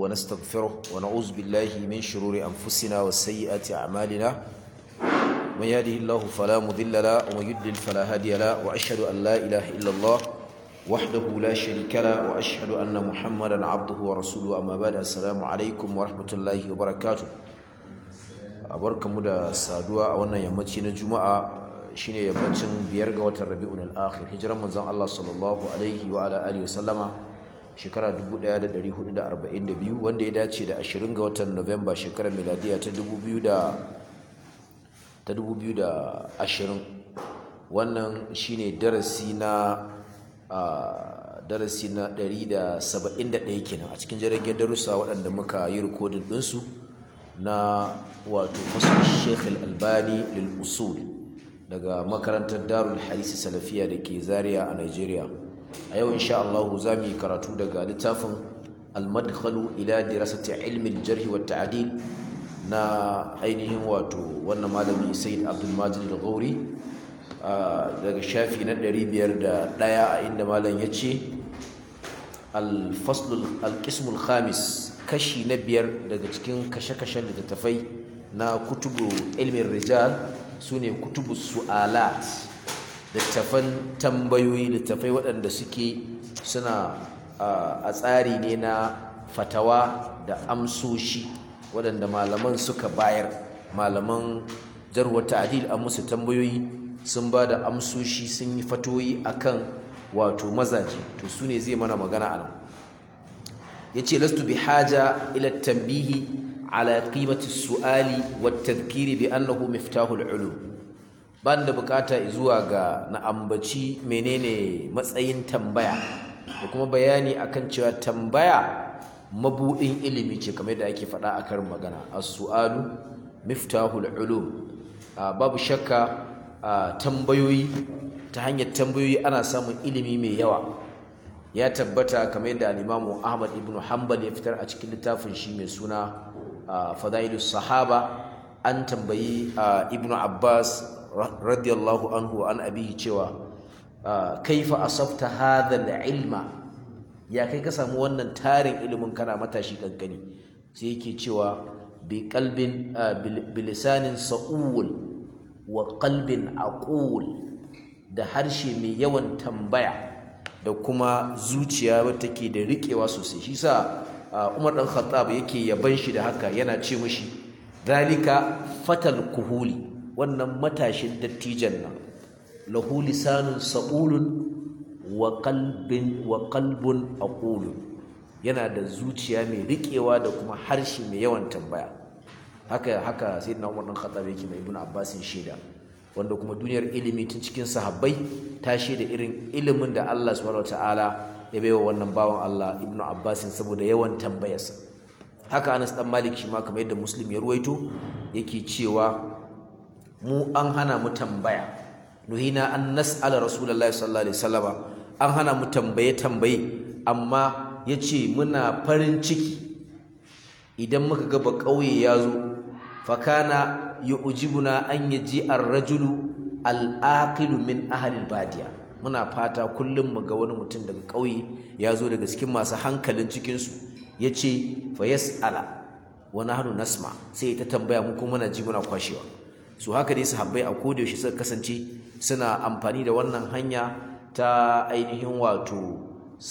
ونستغفره ونعوذ بالله من شرور أنفسنا وسيئات أعمالنا من يهده الله فلا مضل له ومن يضلل فلا هادي له وأشهد أن لا إله إلا الله وحده لا شريك له وأشهد أن محمدا عبده ورسوله أما بعد السلام عليكم ورحمة الله وبركاته barkanmu da saduwa a wannan yammaci na juma'a shine yammacin biyar ga watan rabi'un al-akhir hijiran manzon Allah sallallahu alaihi wa ala alihi wasallama shekara 1442 wanda ya dace da 20 ga watan Nuwamba shekarar miladiya ta 2000 ta 2020 wannan shine darasi na darasi na 171 kenan a cikin jiragen darussa waɗanda muka yi rikodin ɗinsu na wato fasar Sheikh Al-Albani lil usul daga makarantar Darul Hadisi Salafiya da ke Zaria a Nigeria a yau insha Allah za mu yi karatu daga littafin Al-Madkhalu ila dirasati ilmi al-jarh wa ta'dil na ainihin wato wannan malami Said Abdul Majid Al-Ghauri daga shafi na 501 a inda malam yace al-fasl al-qism al-khamis kashi na biyar daga cikin kashe-kashen littattafai na kutubu ilmin rijal su ne kutubu su'alat littattafan tambayoyi littattafai waɗanda suke suna a tsari ne na fatawa da amsoshi waɗanda malaman suka bayar malaman jarwar ta'adil an musu tambayoyi sun ba da amsoshi sun yi fatoyi akan wato mazaje to su ne zai mana magana a nan yace lastu bihaja ila tanbihi ala qimati su'ali wat tadhkiri bi annahu miftahul ulum banda bukata zuwa ga na ambaci menene matsayin tambaya da kuma bayani akan cewa tambaya mabudin ilimi ce kamar da ake faɗa a karin magana as-su'alu miftahul ulum babu shakka tambayoyi ta hanyar tambayoyi ana samun ilimi mai yawa ya tabbata kamar yadda al-Imam Ahmad ibn Hanbal ya fitar a cikin littafin shi mai suna Fadailus Sahaba an tambayi Ibn Abbas radiyallahu anhu an abihi cewa kaifa asabta hadha al-ilma ya kai ka samu wannan tarin ilimin kana matashi kankani sai yake cewa bi qalbin bilisanin sa'ul wa qalbin aqul da harshe mai yawan tambaya da kuma zuciya wadda take da riƙewa sosai shi sa Umar dan Khattab yake yaban shi da haka yana ce mishi zalika fatal kuhuli wannan matashin dattijan nan lahu lisanun saqulun wa qalbin wa qalbun aqul yana da zuciya mai riƙewa da kuma harshe mai yawan tambaya haka haka sayyidina Umar dan Khattab yake mai Ibn Abbas shaida wanda kuma duniyar ilimi tun cikin sahabbai ta da irin ilimin da Allah subhanahu wataala ya baiwa wannan bawan Allah Ibn Abbas saboda yawan tambayarsa haka Anas dan Malik shi ma kamar yadda Muslim ya ruwaito yake cewa mu an hana mu tambaya nuhina an nas'ala rasulullahi sallallahu alaihi wasallam an hana mu tambaye tambaye amma yace muna farin ciki idan muka ga ba kauye ya zo fakana yu'jibuna an yaji ar-rajulu al-aqilu min ahli al-badiya muna fata kullum mu ga wani mutum daga ƙauye ya zo daga cikin masu hankalin cikin su yace fa yas'ala wa nahnu nasma sai ta tambaya mu kuma muna ji muna kwashewa su haka dai sahabbai a koda yaushe suka kasance suna amfani da wannan hanya ta ainihin wato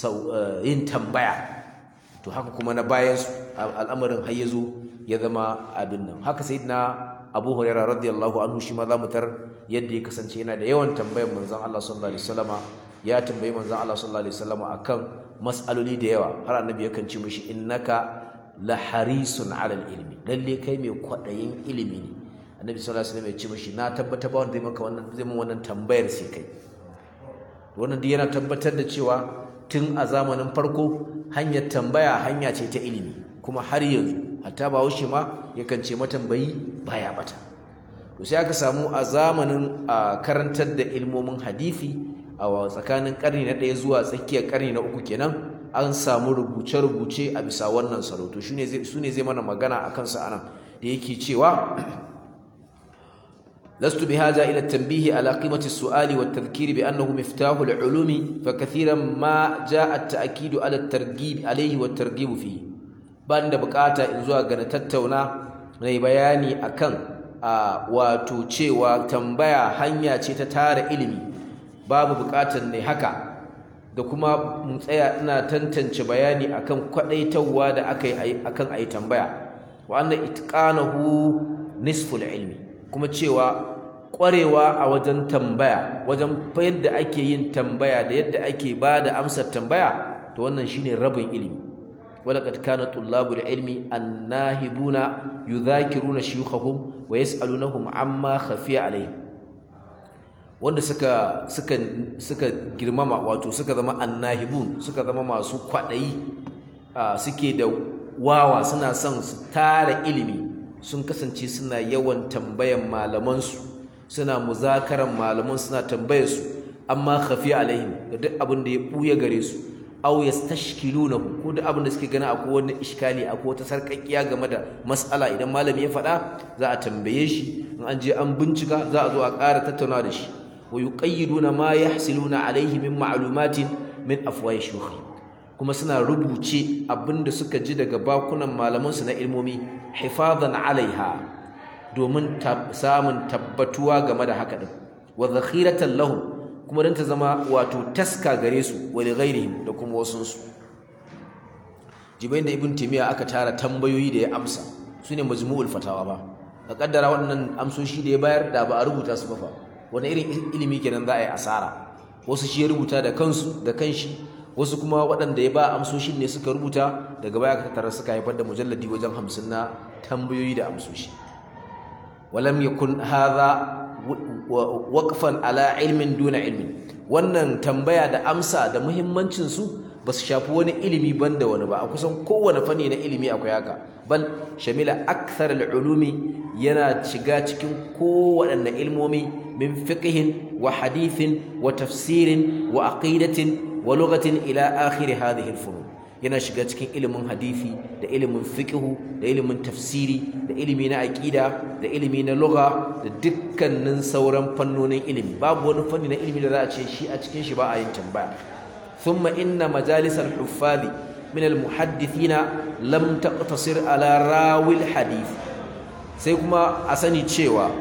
yin tambaya to haka kuma na bayan su al'amarin har yazo ya zama abin nan haka sayyidina Abu Hurairah radiyallahu anhu shi ma zamu tar yadda ya kasance yana da yawan tambayar manzon Allah sallallahu alaihi wasallama ya tambayi manzon Allah sallallahu alaihi wasallama akan mas'aloli da yawa har annabi yakan ce mishi innaka la harisun ala ilmi lalle kai mai kwadayin ilimi ne annabi sallallahu alaihi wasallam ya ce mishi na tabbata ba wanda zai maka wannan zai mun wannan tambayar sai kai wannan duk yana tabbatar da cewa tun a zamanin farko hanyar tambaya hanya ce ta ilimi kuma har yanzu hatta bahaushe ma yakan ce matambayi baya bata to sai aka samu a zamanin karantar da ilmomin hadisi a tsakanin karni na ɗaya zuwa tsakiyar karni na uku kenan an samu rubuce-rubuce a bisa wannan salo to su ne zai mana magana a kansa anan da yake cewa لست بهذا إلى التنبيه على قيمة السؤال والتذكير بأنه مفتاح العلوم فكثيرا ما جاء التأكيد على الترغيب عليه والترغيب فيه ban da bukata in zuwa ga na tattauna na bayani akan a wato cewa tambaya hanya ce ta tara ilimi babu bukatar ne haka da kuma mun tsaya ina tantance bayani akan kwadaitawa da aka yi akan ayi tambaya wa anna itqanahu nisful ilmi kuma cewa ƙwarewa a wajen tambaya wajen yadda ake yin tambaya da yadda ake ba da amsar tambaya to wannan shine rabin ilimi walaqad kana tullabul ilmi annahibuna yudhakiruna shuyukhahum wa yas'alunahum amma khafiya alayhim wanda suka suka suka girmama wato suka zama annahibun suka zama masu kwadayi suke da wawa suna son su tara ilimi sun kasance suna yawan tambayan malamansu suna muzakaran malaman suna tambayar su amma khafi alaihim da duk abin da ya buya gare su aw yastashkiluna ko duk abin da suke gana akwai wani iskali akwai wata sarkakkiya game da mas'ala idan malami ya faɗa za a tambaye shi in an je an bincika za a zo a ƙara tattauna da shi wa yuqayyiduna ma yahsiluna alaihi min ma'lumatin min afwahi shuyukh kuma suna rubuce abin da suka ji daga bakunan malaman su na ilmomi hifazan alaiha domin samun tabbatuwa game da haka din wa zakhiratan lahum kuma dan ta zama wato taska gare su wa li ghairihim da kuma wasun su jibain da ibn timiya aka tara tambayoyi da ya amsa sune majmu'ul fatawa ba ka kaddara waɗannan amsoshi da ya bayar da ba a rubuta su ba fa wani irin ilimi kenan za a yi asara wasu shi ya rubuta da kansu da kanshi wasu kuma waɗanda ya ba amsoshin ne suka rubuta daga baya aka tattara suka haifar da mujalladi wajen hamsin na tambayoyi da amsoshi walam yakun hadha waqfan ala ilmin duna ilmin wannan tambaya da amsa da muhimmancin su ba su shafi wani ilimi banda wani ba a kusan kowane fanni na ilimi akwai haka bal shamila akthar al-ulumi yana shiga cikin kowaɗanne ilmomi min fiqhin wa hadithin wa tafsirin wa aqidatin wa lughatin ila akhir hadhihi al-furu yana shiga cikin ilimin hadisi da ilimin fiqhu da ilimin tafsiri da ilimi na aqida da ilimi na lugha da dukkanin sauran fannonin ilimi babu wani fanni na ilimi da za a ce shi a cikin shi ba a yin tambaya thumma inna majalis al-huffaz min al-muhaddithina lam taqtasir ala rawi al-hadith sai kuma a sani cewa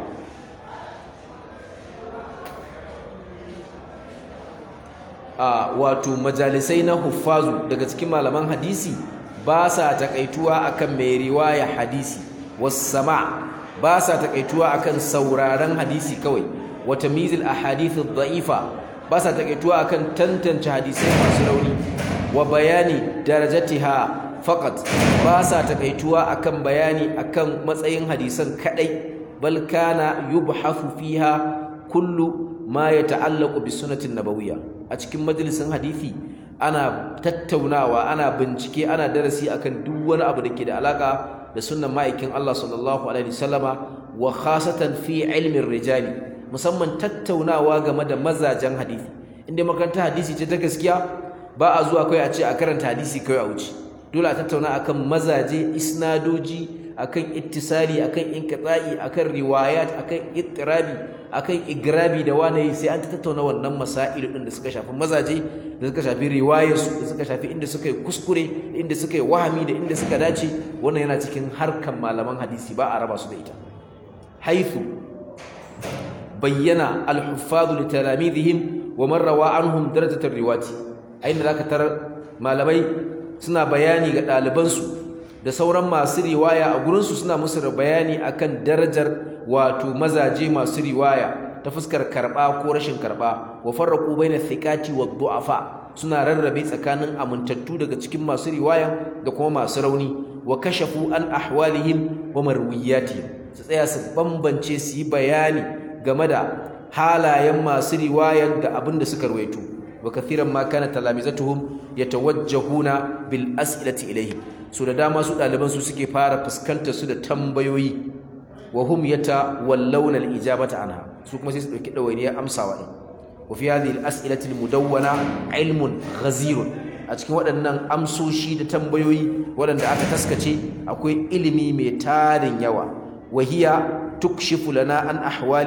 a wato majalisai na huffazu daga cikin malaman hadisi ba sa takaituwa akan mai riwaya hadisi wassama ba sa takaituwa akan sauraron hadisi kawai wa tamyizil ahadith ad-da'ifa ba sa takaituwa akan tantance hadisai masu rauni wa bayani darajatiha faqat ba sa takaituwa akan bayani akan matsayin hadisan kadai bal kana yubhathu fiha kullu ma yata'allaqu bi sunnatin nabawiyya a cikin majalisin hadisi ana tattaunawa ana bincike ana darasi akan duk wani abu da ke da alaka da sunnan ma'aikin Allah sallallahu alaihi wasallama wa khasatan fi ilmin rijali musamman tattaunawa game da mazajen hadisi inda makarantar hadisi ce ta gaskiya ba a zuwa kai a ce a karanta hadisi kai a wuce dole a tattauna akan mazaje isnadoji akan ittisali akan inqita'i akan riwayat akan ittirabi akan igrabi da wani sai an tattauna wannan masail din da suka shafi mazaje da suka shafi riwayarsu da suka shafi inda suka yi kuskure da inda suka yi wahami da inda suka dace wannan yana cikin harkan malaman hadisi ba a raba su da ita haythu bayyana al-huffaz li talamidihim wa man rawa anhum darajat ar-riwati ayin zaka tarar malamai suna bayani ga ɗalibansu da sauran masu riwaya a gurinsu suna musu bayani akan darajar wato mazaje masu riwaya ta fuskar karɓa ko rashin karɓa wa farraqu baina thiqati wa du'afa suna rarrabe tsakanin amintattu daga cikin masu riwaya da kuma masu rauni wa kashafu an ahwalihim wa marwiyatihim su tsaya su bambance su yi bayani game da halayen masu riwaya da abin da suka rawaito wa kathiran ma kana talamizatuhum yatawajjahuna bil as'ilati ilayhi so da dama su ɗaliban su suke fara fuskantar su da tambayoyi wa hum yatawallawna al ijabata anha su kuma sai su dauki dawainiyar amsawa din wa fi hadhihi al as'ilati al mudawwana ilmun ghazirun a cikin waɗannan amsoshi da tambayoyi waɗanda aka taskace akwai ilimi mai tarin yawa wa hiya tukshifu lana an ahwali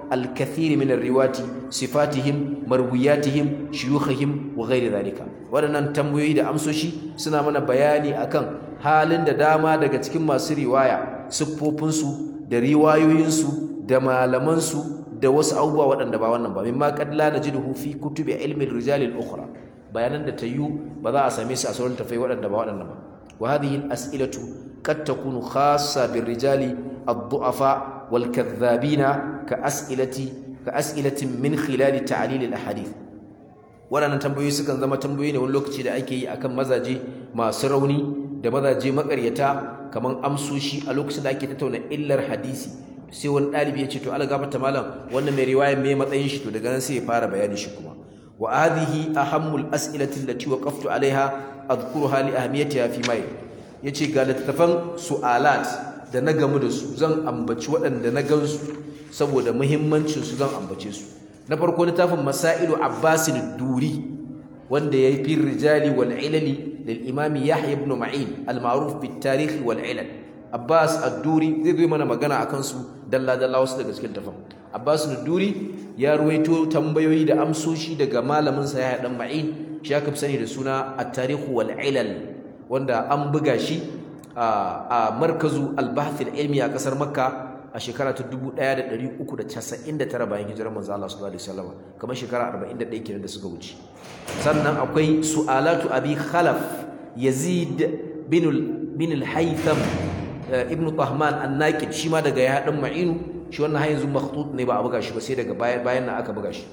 الكثير من الرواة صفاتهم مروياتهم شيوخهم وغير ذلك waɗannan tambayoyi da amsoshi suna mana bayani akan halin da dama daga cikin masu riwaya siffofinsu da riwayoyinsu da malamansu da wasu abubuwa waɗanda ba wannan ba mimma qad la najiduhu fi kutubi ilmi ar-rijal al-ukhra bayanan da tayyu ba za a same su a sauran tafai waɗanda ba waɗannan ba wa hadhihi al-as'ilatu qad takunu khassa bir-rijali ad-du'afa wal-kadhabina ka as'ilati ka as'ilatin min khilal ta'lil al-ahadith waɗannan tambayoyi sukan zama tambayoyi ne wani lokaci da ake yi akan mazaje masu rauni da mazaje makaryata kaman amsoshi a lokacin da ake tattauna illar hadisi sai wani ɗalibi ya ce to algafata malam wannan mai riwaya mai matsayin shi to daga nan sai ya fara bayani shi kuma wa hadhihi ahammul as'ilati allati waqaftu alaiha adhkuruha li ahmiyatiha fi mai yace ga littattafan su'alat da na gamu da su zan ambaci waɗanda na gansu saboda muhimmancin su zan ambace su na farko littafin masailu abbasin duri wanda ya fi rijali wal ilali lil imami yahya ibn ma'in al ma'ruf bit tarikh wal ilal Abbas Ad-Duri zai zo mana magana akan su dalla dalla wasu daga cikin tafan Abbas Ad-Duri ya ruwaito tambayoyi da amsoshi daga malamin sa Yahya dan Ma'in shi aka fi sani da suna At-Tarikh wal Ilal wanda an buga shi a markazu al-bahth al-ilmi a kasar Makka a shekara ta 1399 bayan hijirar manzo Allah sallallahu alaihi wasallam kamar shekara 41 kenan da suka wuce sannan akwai su'alatu abi khalaf yazid bin bin al-haytham ibn Tahman an-Naqid shi ma daga ya dan Ma'inu shi wannan har yanzu makhtut ne ba a buga shi ba sai daga bayan bayan nan aka buga shi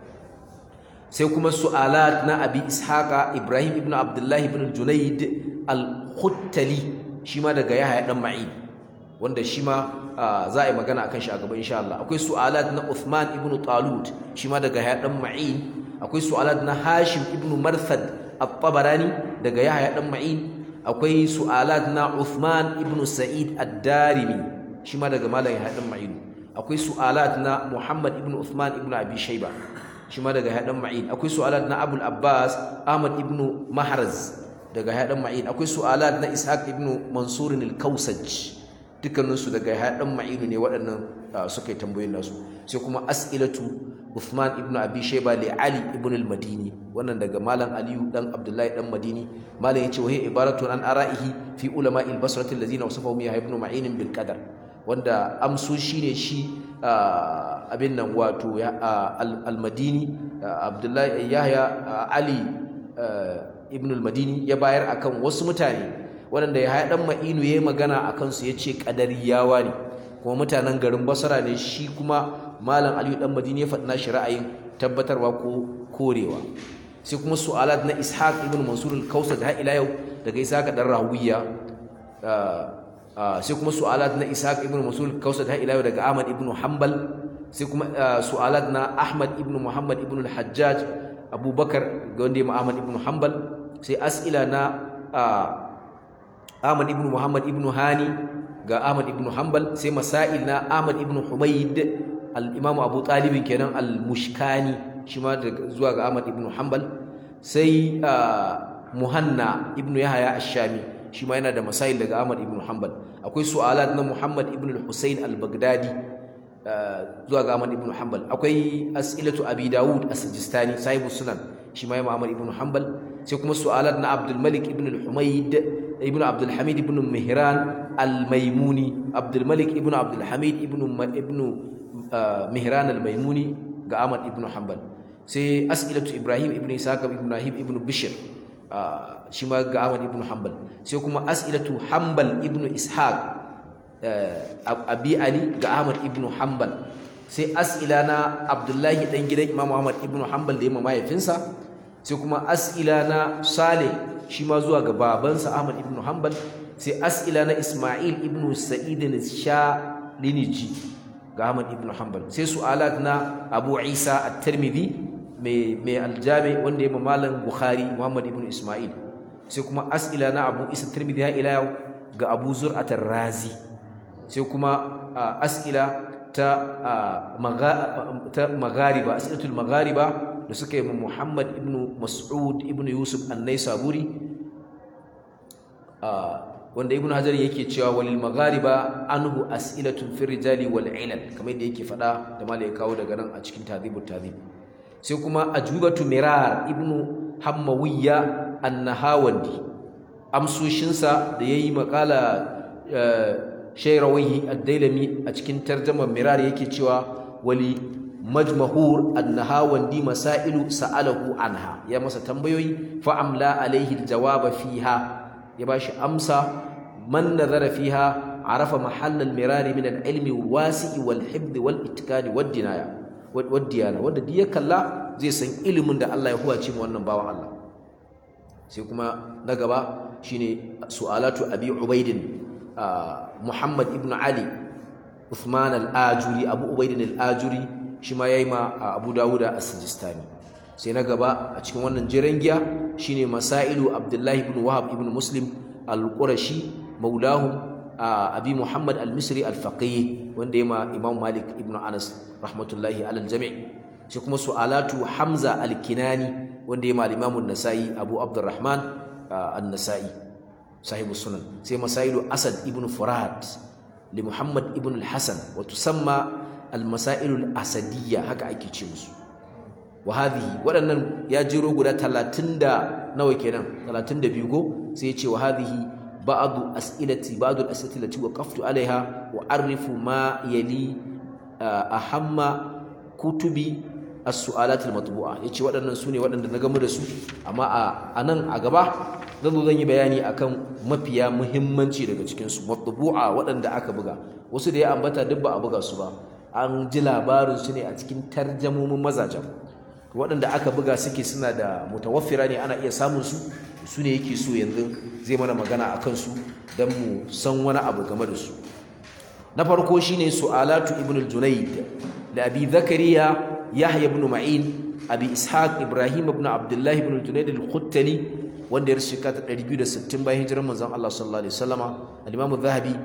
sai kuma su'alat na Abi Ishaqa Ibrahim ibn Abdullah ibn Junayd al-Khuttali shi ma daga Yahya dan Ma'in wanda shi ma za a yi magana akan shi a gaba insha Allah akwai su'alat na Uthman ibn Talut shi ma daga Yahya dan Ma'in akwai su'alat na Hashim ibn Marthad at-Tabarani daga Yahya dan Ma'in akwai su'alat na Uthman ibn Sa'id ad-Darimi shi ma daga Malam Hadan Ma'in akwai su'alat na Muhammad ibn Uthman ibn Abi Shayba shi ma daga Hadan Ma'in akwai su'alat na Abul Abbas Ahmad ibn Mahraz daga Hadan Ma'in akwai su'alat na Ishaq ibn Mansur al-Kausaj dukkanin su daga Hadan Ma'in ne waɗannan suka yi tambayoyin nasu sai kuma as'ilatu Uthman ibn Abi Shayba li Ali ibn al-Madini wannan daga Malam Aliyu dan Abdullahi dan Madini Malam yace wa hiya ibaratun an ara'ihi fi ulama al-Basra allazina wasafahum ya ibn Ma'in bil qadar wanda amso shine shi abin nan wato al-Madini Abdullahi Yahya Ali ibn al-Madini ya bayar akan wasu mutane waɗanda ya haya dan Ma'inu yayi magana akan su yace qadariyawa ne kuma mutanen garin Basra ne shi kuma malam aliyu dan madini ya faɗi nashi ra'ayin tabbatarwa ko korewa sai kuma su'alat na ishaq ibn mansur al-kausar har ila yau daga ishaq dan rawiya sai kuma su'alat na ishaq ibn mansur al-kausar har ila yau daga ahmad ibn hanbal sai kuma su'alat na ahmad ibn muhammad ibn al-hajjaj abubakar ga wanda ya ahmad ibn hanbal sai as'ila na ahmad ibn muhammad ibn hani ga ahmad ibn hanbal sai masail na ahmad ibn humayd al-imamu abu talibin kenan al-mushkani shi ma zuwa ga ahmad ibn hanbal sai muhanna ibn yahya ash-shami shi ma yana da masail daga ahmad ibn hanbal akwai su'alat na muhammad ibn al-husayn al-baghdadi zuwa ga ahmad ibn hanbal akwai as'ilatu abi daud as-sijistani sahibu sunan shi ma ahmad ibn hanbal sai kuma su'alat na abdul malik ibn al-humayd ibn abdul hamid ibn mihran al-maimuni abdul malik ibn abdul hamid ibn ibn mihran al-maimuni ga Ahmad ibn Hanbal sai as'ilatu Ibrahim ibn Isaac ibn Ibrahim ibn Bishr shi ma ga Ahmad ibn Hanbal sai kuma as'ilatu Hanbal ibn Ishaq Abi Ali ga Ahmad ibn Hanbal sai as'ila na Abdullahi dan gidan Imam Ahmad ibn Hanbal da yamma mahaifinsa sai kuma as'ila na Saleh shi ma zuwa ga babansa Ahmad ibn Hanbal sai as'ila na Isma'il ibn Sa'id al-Shaliniji ga Ahmad ibn Hanbal sai su'alat na Abu Isa at-Tirmidhi mai mai aljami wanda ya malam Bukhari Muhammad ibn Isma'il sai kuma as'ila na Abu Isa at-Tirmidhi ha ila ga Abu Zur'at ar-Razi sai kuma as'ila ta ta maghariba as'ilatul maghariba da suka yi Muhammad ibn Mas'ud ibn Yusuf an-Naisaburi wanda ibnu hajar yake cewa walil maghariba anhu as'ilatun fi rijali wal ilal kamar yadda yake faɗa da malai kawo daga nan a cikin tadhibut tadhib sai kuma ajubatu mirar ibnu hammawiyya annahawandi amsoshinsa da yayi makala shayrawihi ad-dailami a cikin tarjumar mirar yake cewa wali majmahur annahawandi masailu sa'alahu anha ya masa tambayoyi fa amla alaihi aljawaba fiha ya bashi amsa man nazara fiha arafa mahall almirari min alilmi alwasi' walhifd walittikani waddinaya waddiyana wanda duk ya kalla zai san ilimin da Allah ya huwace mu wannan bawan Allah sai kuma na gaba shine su'alatu abi ubaidin muhammad ibn ali uthman al-ajuri abu ubaidin al-ajuri shi ma yayi ma abu dawuda as-sijistani sai na gaba a cikin wannan jiran giya shine masailu abdullahi ibn wahab ibn muslim al-qurashi maulahum abi muhammad al-misri al-faqih wanda yayi ma imam malik ibn anas rahmatullahi alal jami' sai kuma su'alatu hamza al-kinani wanda yayi ma al-imam an-nasai abu abdurrahman an-nasai sahibu sunan sai masailu asad ibn furad li muhammad ibn al-hasan wa tusamma al-masailu al-asadiyya haka ake ce musu wa hadhihi waɗannan ya jiro guda 30 da nawa kenan 32 go sai ya ce wa hadhihi ba'du as'ilati ba'du al-as'ilati allati waqaftu alaiha wa arifu ma yali ahamma kutubi as-su'alat al-matbu'a yace waɗannan sune waɗanda na gamu da su amma a nan a gaba zan zo zan yi bayani akan mafiya muhimmanci daga cikin su matbu'a waɗanda aka buga wasu da ya ambata duk ba a buga su ba an ji labarin su ne a cikin tarjamomin mazajen waɗanda aka buga suke suna da mutawaffira ne ana iya samun su su ne yake so yanzu zai mana magana a kansu don mu san wani abu game da su na farko shine su'alatu ibn al-junayd da abi zakariya yahya ibn ma'in abi ishaq ibrahim ibn abdullah ibn al-junayd al-khuttali wanda ya rishika ta 260 bayan hijirar manzon Allah sallallahu alaihi wasallama al-imam zahabi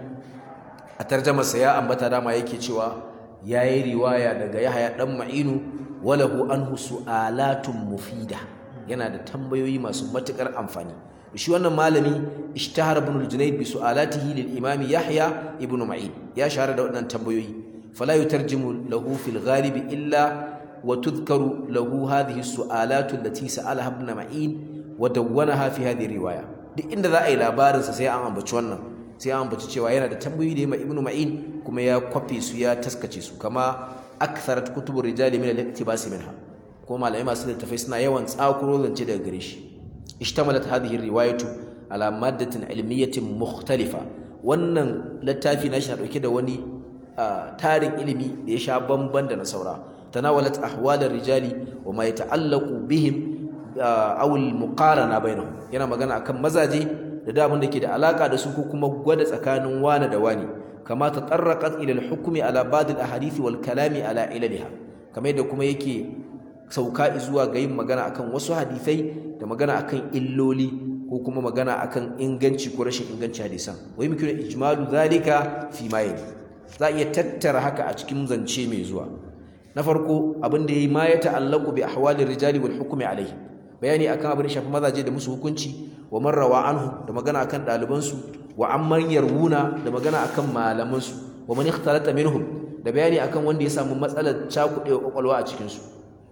a tarjamarsa ya ambata dama yake cewa yayi riwaya daga yahya dan ma'inu walahu anhu su'alatun mufida yana da tambayoyi masu matukar amfani shi wannan malami ishtahar ibn al-junayd bi su'alatihi lil imam yahya ibn ma'in ya shahara da waɗannan tambayoyi fala yutarjimu lahu fil ghalib illa wa tudhkaru lahu hadhihi su'alatu allati sa'alaha ibn ma'in wa dawwanaha fi hadhihi riwaya duk inda za a yi labarin sa sai an ambaci wannan sai an ambaci cewa yana da tambayoyi da ibn ma'in kuma ya kwafe su ya taskace su kama aktharat kutubur rijali min al-iktibas minha ko malamai masu littafai suna yawan tsakuro zance daga gare shi ishtamalat hadhihi riwayatu ala maddatin ilmiyatin mukhtalifa wannan littafi na shi dauke da wani tarin ilimi da ya sha bamban da na saura tanawalat ahwal rijali wa ma yata'allaqu bihim aw al-muqarana bainahum yana magana akan mazaje da da abin da ke da alaka da su ko kuma gwada tsakanin wani da wani kama tatarraqat ila al-hukmi ala ba'd al-ahadith wal kalami ala ilaliha kamar yadda kuma yake sauka zuwa ga yin magana akan wasu hadisai da magana akan illoli ko kuma magana akan inganci ko rashin inganci hadisan wa yumkinu ijmalu zalika fi ma yali za iya tattara haka a cikin zance mai zuwa na farko abin da yayi ma ya ta'allaqu bi ahwali rijali wal hukmi alayhi bayani akan abin da shafi mazaje da musu hukunci wa man rawa anhu da magana akan daliban su wa amman yarwuna da magana akan malaman su wa man ikhtalata minhum da bayani akan wanda ya samu matsalar cakudewa kwakwalwa a cikin su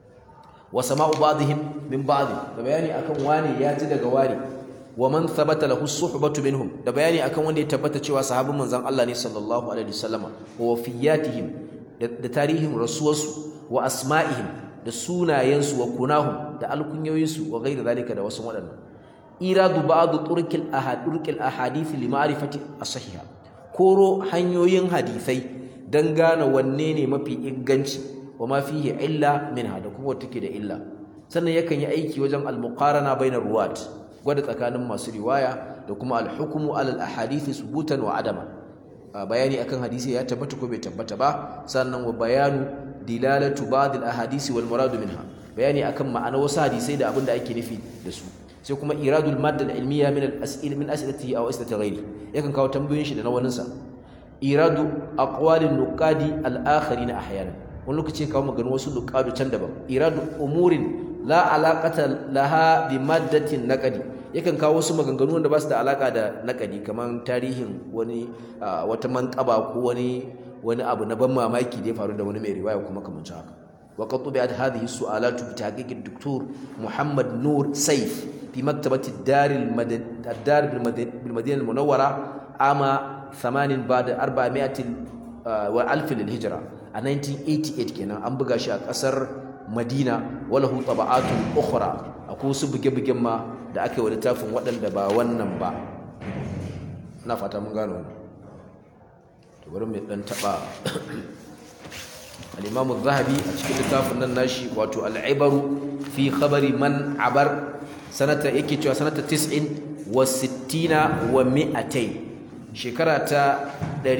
wa sama'u ba'dihim min ba'd da bayani akan wani ya ji daga wani wa man thabata lahu suhbatu minhum da bayani akan wanda ya tabbata cewa sahabban manzon Allah ne sallallahu alaihi wasallama wa wafiyatihim da tarihin rasuwarsu wa asma'ihim da sunayensu wa kunahum da alkunyoyinsu wa ghairi zalika da wasu waɗannan iradu ba'd turkil ahad turkil ahadith li ma'rifati as-sahiha koro hanyoyin hadisai dan gane wanne ne mafi inganci wa ma fihi illa minha da kuma wata take da illa sannan yakan yi aiki wajen al-muqarana bainar ruwat gwada tsakanin masu riwaya da kuma al-hukmu ala al-ahadith subutan wa adama bayani akan hadisi ya tabbata ko bai tabbata ba sannan wa bayanu dilalatu ba'd al-ahadith wal murad minha bayani akan ma'anar wasu hadisai da abin da ake nufi da su sai kuma iradul madda al-ilmiya min al-as'il min as'ilatihi aw as'ilati ghairi yakan kawo tambayoyin shi da na waninsa iradu aqwalin nuqadi al-akharin ahyanan wani lokaci kawo maganin wasu nuqadu can daban iradu umurin la alaqata laha bi maddatin naqdi yakan kawo wasu maganganu wanda ba su da alaka da naqdi kaman tarihin wani wata manqaba ko wani wani abu na ban mamaki da ya faru da wani mai riwaya kuma kamar haka wa qad tubi'at hadhihi su'alatu bi tahqiq ad-doktor Muhammad Nur Saif fi maktabati ad-dar al-madad bil Madinah al-Munawwara ama 8 ba'da 400 wa alf lil-hijra a 1988 kenan an buga shi a kasar Madina walahu taba'atu ukhra akwai su buge-bugen ma da aka yi wa littafin waɗanda ba wannan ba na fata mun gano to bari mu dan taba al-Imam zahabi a cikin littafin nan nashi wato al-Ibaru fi khabari man abar sanata yake cewa sanata 90 wa 60 wa 200 shekara ta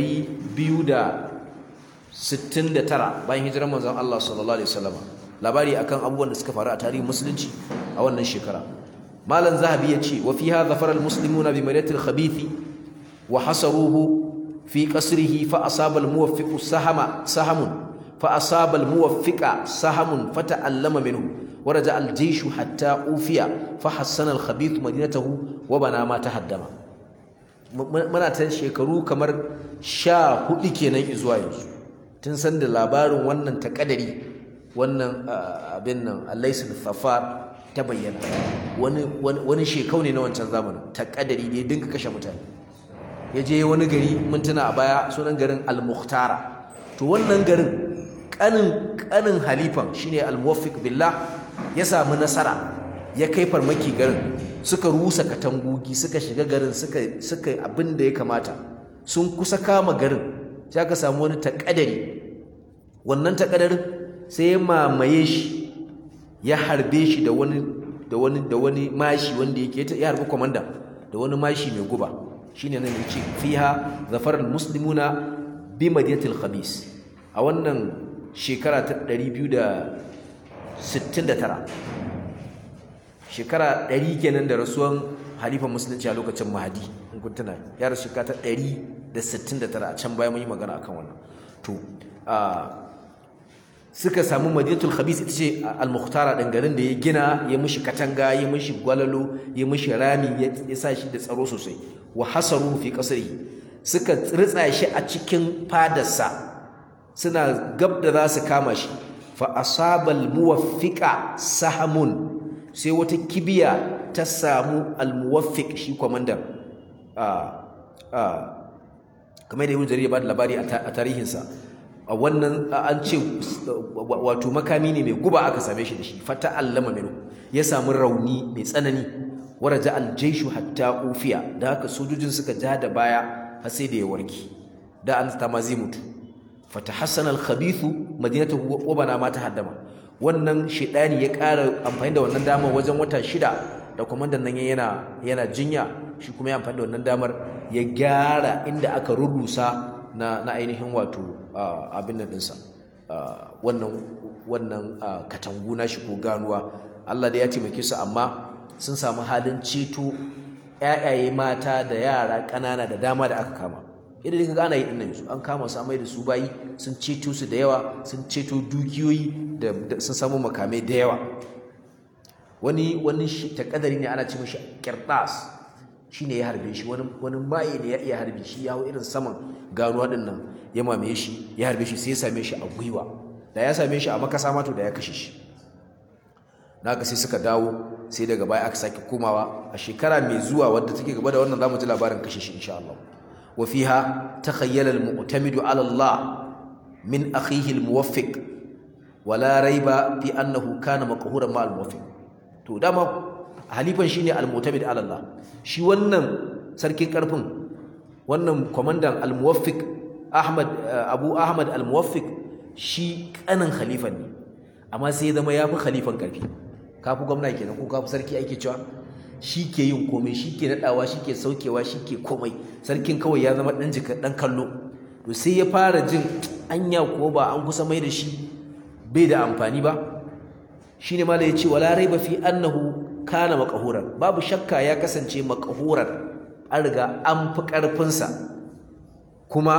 269 bayan hijirar manzon Allah sallallahu alaihi wasallam labari akan abubuwan da suka faru a tarihin musulunci a wannan shekara malam zahabi yace wa fiha zafara al-muslimuna bi malatil khabithi wa hasaruhu في قصره فأصاب الموفق سهم سهم فأصاب الموفق سهم فتألم منه ورجع الجيش حتى أوفي فحسن الخبيث مدينته وبنى ما تهدم muna ta shekaru kamar sha hudu kenan zuwa yanzu tun san da labarin wannan takadari wannan abin nan alaisul safar ta bayyana wani wani shekau ne na wancan zamanin takadari ne dinka kashe mutane ya je wani gari mun tuna a baya sunan garin al-mukhtara to wannan garin kanin kanin halifan shine al-muwaffiq billah ya samu nasara ya kai farmaki garin suka rusa katangogi suka shiga garin suka suka abin da ya kamata sun kusa kama garin sai aka samu wani takadari wannan takadarin sai ya mamaye shi ya harbe shi da wani da wani da wani mashi wanda yake ya harbi komanda da wani mashi mai guba shine nan yace fiha zafar almuslimuna bi madinatil khabis a wannan shekara ta 269 shekara 100 kenan da rasuwan halifan musulunci a lokacin mahadi in kun tuna ya rasu shekara ta 169 a can baya mun yi magana akan wannan to suka samu madinatul khabis ita ce al-mukhtara din garin da ya gina ya mishi katanga ya mishi gwalalo ya mishi rami ya sa shi da tsaro sosai wa hasaru fi qasrihi suka ritsa shi a cikin fadarsa suna gab da za su kama shi fa asabal muwaffiqa sahamun sai wata kibiya ta samu al-muwaffiq shi komandan a a kamar da Ibn Jarir ya ba da labari a tarihinsa a wannan an ce wato makami ne mai guba aka same shi da shi fata allama minu ya samu rauni mai tsanani waraja aljaishu hatta ufiya da haka sojojin suka ja da baya har sai da ya warki da an ta ma zai mutu fata hassan alkhabithu madinatu wa bana ma ta haddama wannan shedani ya ƙara amfani da wannan damar wajen wata shida da kwamandan nan yana yana jinya shi kuma ya amfani da wannan damar ya gyara inda aka rurrusa na na ainihin wato abin nan ɗinsa wannan wannan katangu na shi ko ganuwa Allah da ya taimake su amma sun samu halin ceto ƴaƴaye mata da yara ƙanana da dama da aka kama idan ka gana yi ɗin yanzu an kama su amai da su bayi sun ceto su da yawa sun ceto dukiyoyi da sun samu makamai da yawa wani wani takadari ne ana ce mashi kirtas shine ya harbe shi wani wani maye ne ya iya harbe shi ya hau irin saman ganuwa din nan ya mamaye shi ya harbe shi sai ya same shi a gwiwa da ya same shi a makasa mato da ya kashe shi naka sai suka dawo sai daga baya aka sake komawa a shekara mai zuwa wadda take gaba da wannan zamu ji labarin kashe shi insha Allah wa fiha takhayyala al-mu'tamidu ala Allah min akhihi al-muwaffiq wala raiba fi annahu kana maqhuran ma al-muwaffiq to dama halifan shine al-mu'tamid ala Allah shi wannan sarkin karfin wannan komandan al-muwaffiq Ahmad Abu Ahmad al-muwaffiq shi kanin khalifan ne amma sai zama yafi khalifan karfi kafi gwamna kenan ko kafi sarki ake cewa shi ke yin komai shi ke nadawa shi ke saukewa shi ke komai sarkin kawai ya zama dan jika dan kallo to sai ya fara jin anya ko ba an kusa mai da shi bai da amfani ba shine mala ya ce wala raiba fi annahu kana maqhuran babu shakka ya kasance maqhuran an riga an fi karfinsa kuma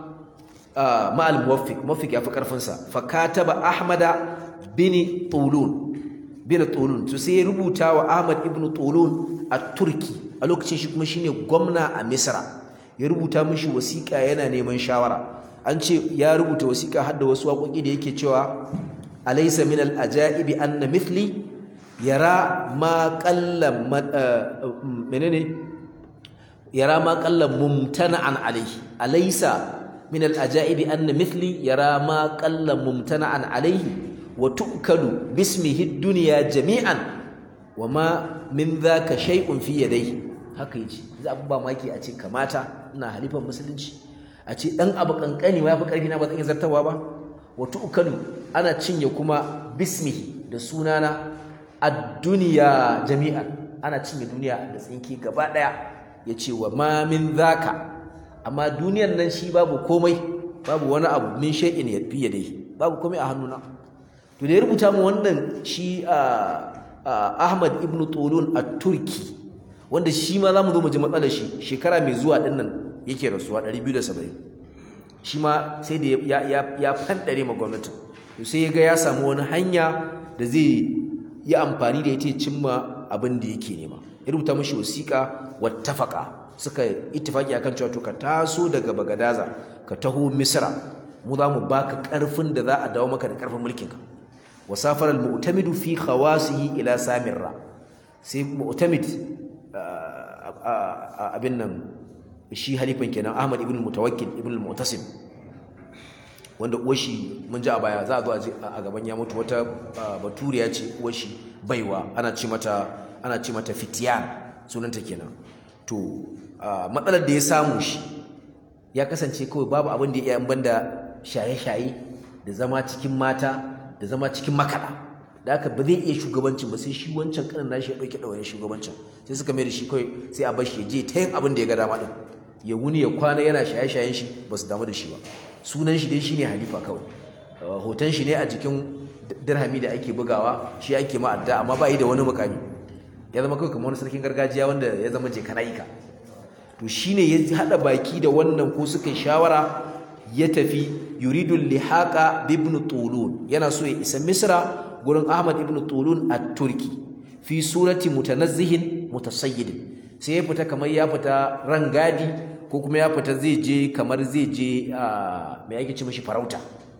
ma al muwaffiq muwaffiq ya fi karfinsa fa kataba ahmada bin tulun bin Tulun to sai ya rubuta wa Ahmad ibn Tulun a Turki a lokacin shi kuma shine gwamna a Misra ya rubuta mishi wasiƙa yana neman shawara an ce ya rubuta wasiƙa har da wasu waƙoƙi da yake cewa alaysa min al-ajaibi anna mithli yara ma qalla menene yara ma qalla mumtana'an alayhi alaysa min al-ajaibi anna mithli yara ma qalla mumtana'an alayhi wa tu'kalu bismihi ad-dunya jami'an wa ma min dhaka shay'un fi yadayhi haka yace za abu ba maki a ce kamata ina halifan musulunci a ce dan abu kankani ma yafi karfi na ba zan iya zartawa ba wa tu'kalu ana cinye kuma bismihi da sunana ad-dunya jami'an ana cinye duniya da tsinki gaba daya yace wa ma min dhaka amma duniyan nan shi babu komai babu wani abu min shay'in yadfi yadayhi babu komai a hannuna to da ya rubuta mu wannan shi Ahmad ibn Tulun at-Turki wanda shi ma zamu zo mu ji matsalar shi shekara mai zuwa din nan yake rasuwa 270 shi ma sai da ya ya ya fandare ma gwamnatin to sai ya ga ya samu wani hanya da zai yi amfani da ita cimma abin da yake nema ya rubuta mishi wasiƙa wattafaqa suka ittifaki akan cewa to ka taso daga Bagadaza ka taho Misra mu za mu baka karfin da za a dawo maka da karfin mulkinka wasafar al-mu'tamid fi khawasihi ila samirra sai mu'tamid abin nan shi halifan kenan Ahmad ibn Mutawakkil ibn al-Mu'tasim wanda uwashi mun ji a baya za a zo a gaban ya mutu wata baturiya ce uwashi baiwa ana ci mata ana ci mata fitiyan sunanta kenan to matsalar da ya samu shi ya kasance kawai babu abin da ya iya banda shaye-shaye da zama cikin mata da zama cikin makaɗa da haka ba zai iya shugabancin ba sai shi wancan kanin nashi ya ɗauke ɗawayen shugabancin sai suka mai da shi kawai sai a bashi ya je ta yin abin da ya ga dama ɗin ya wuni ya kwana yana shaye-shayen shi ba su damu da shi ba sunan shi dai shine halifa kawai hoton shi ne a jikin dirhami da ake bugawa shi ake ma adda amma ba yi da wani mukami ya zama kawai kamar wani sarkin gargajiya wanda ya zama je kana'ika to shine ya haɗa baki da wannan ko suka yi shawara ya tafi yuridu lihaqa ibn tulun yana so ya isa misra gurin ahmad ibn tulun a turki fi surati mutanazzihin mutasayyidin sai ya fita kamar ya fita rangadi ko kuma ya fita zai je kamar zai je mai ake ce mishi farauta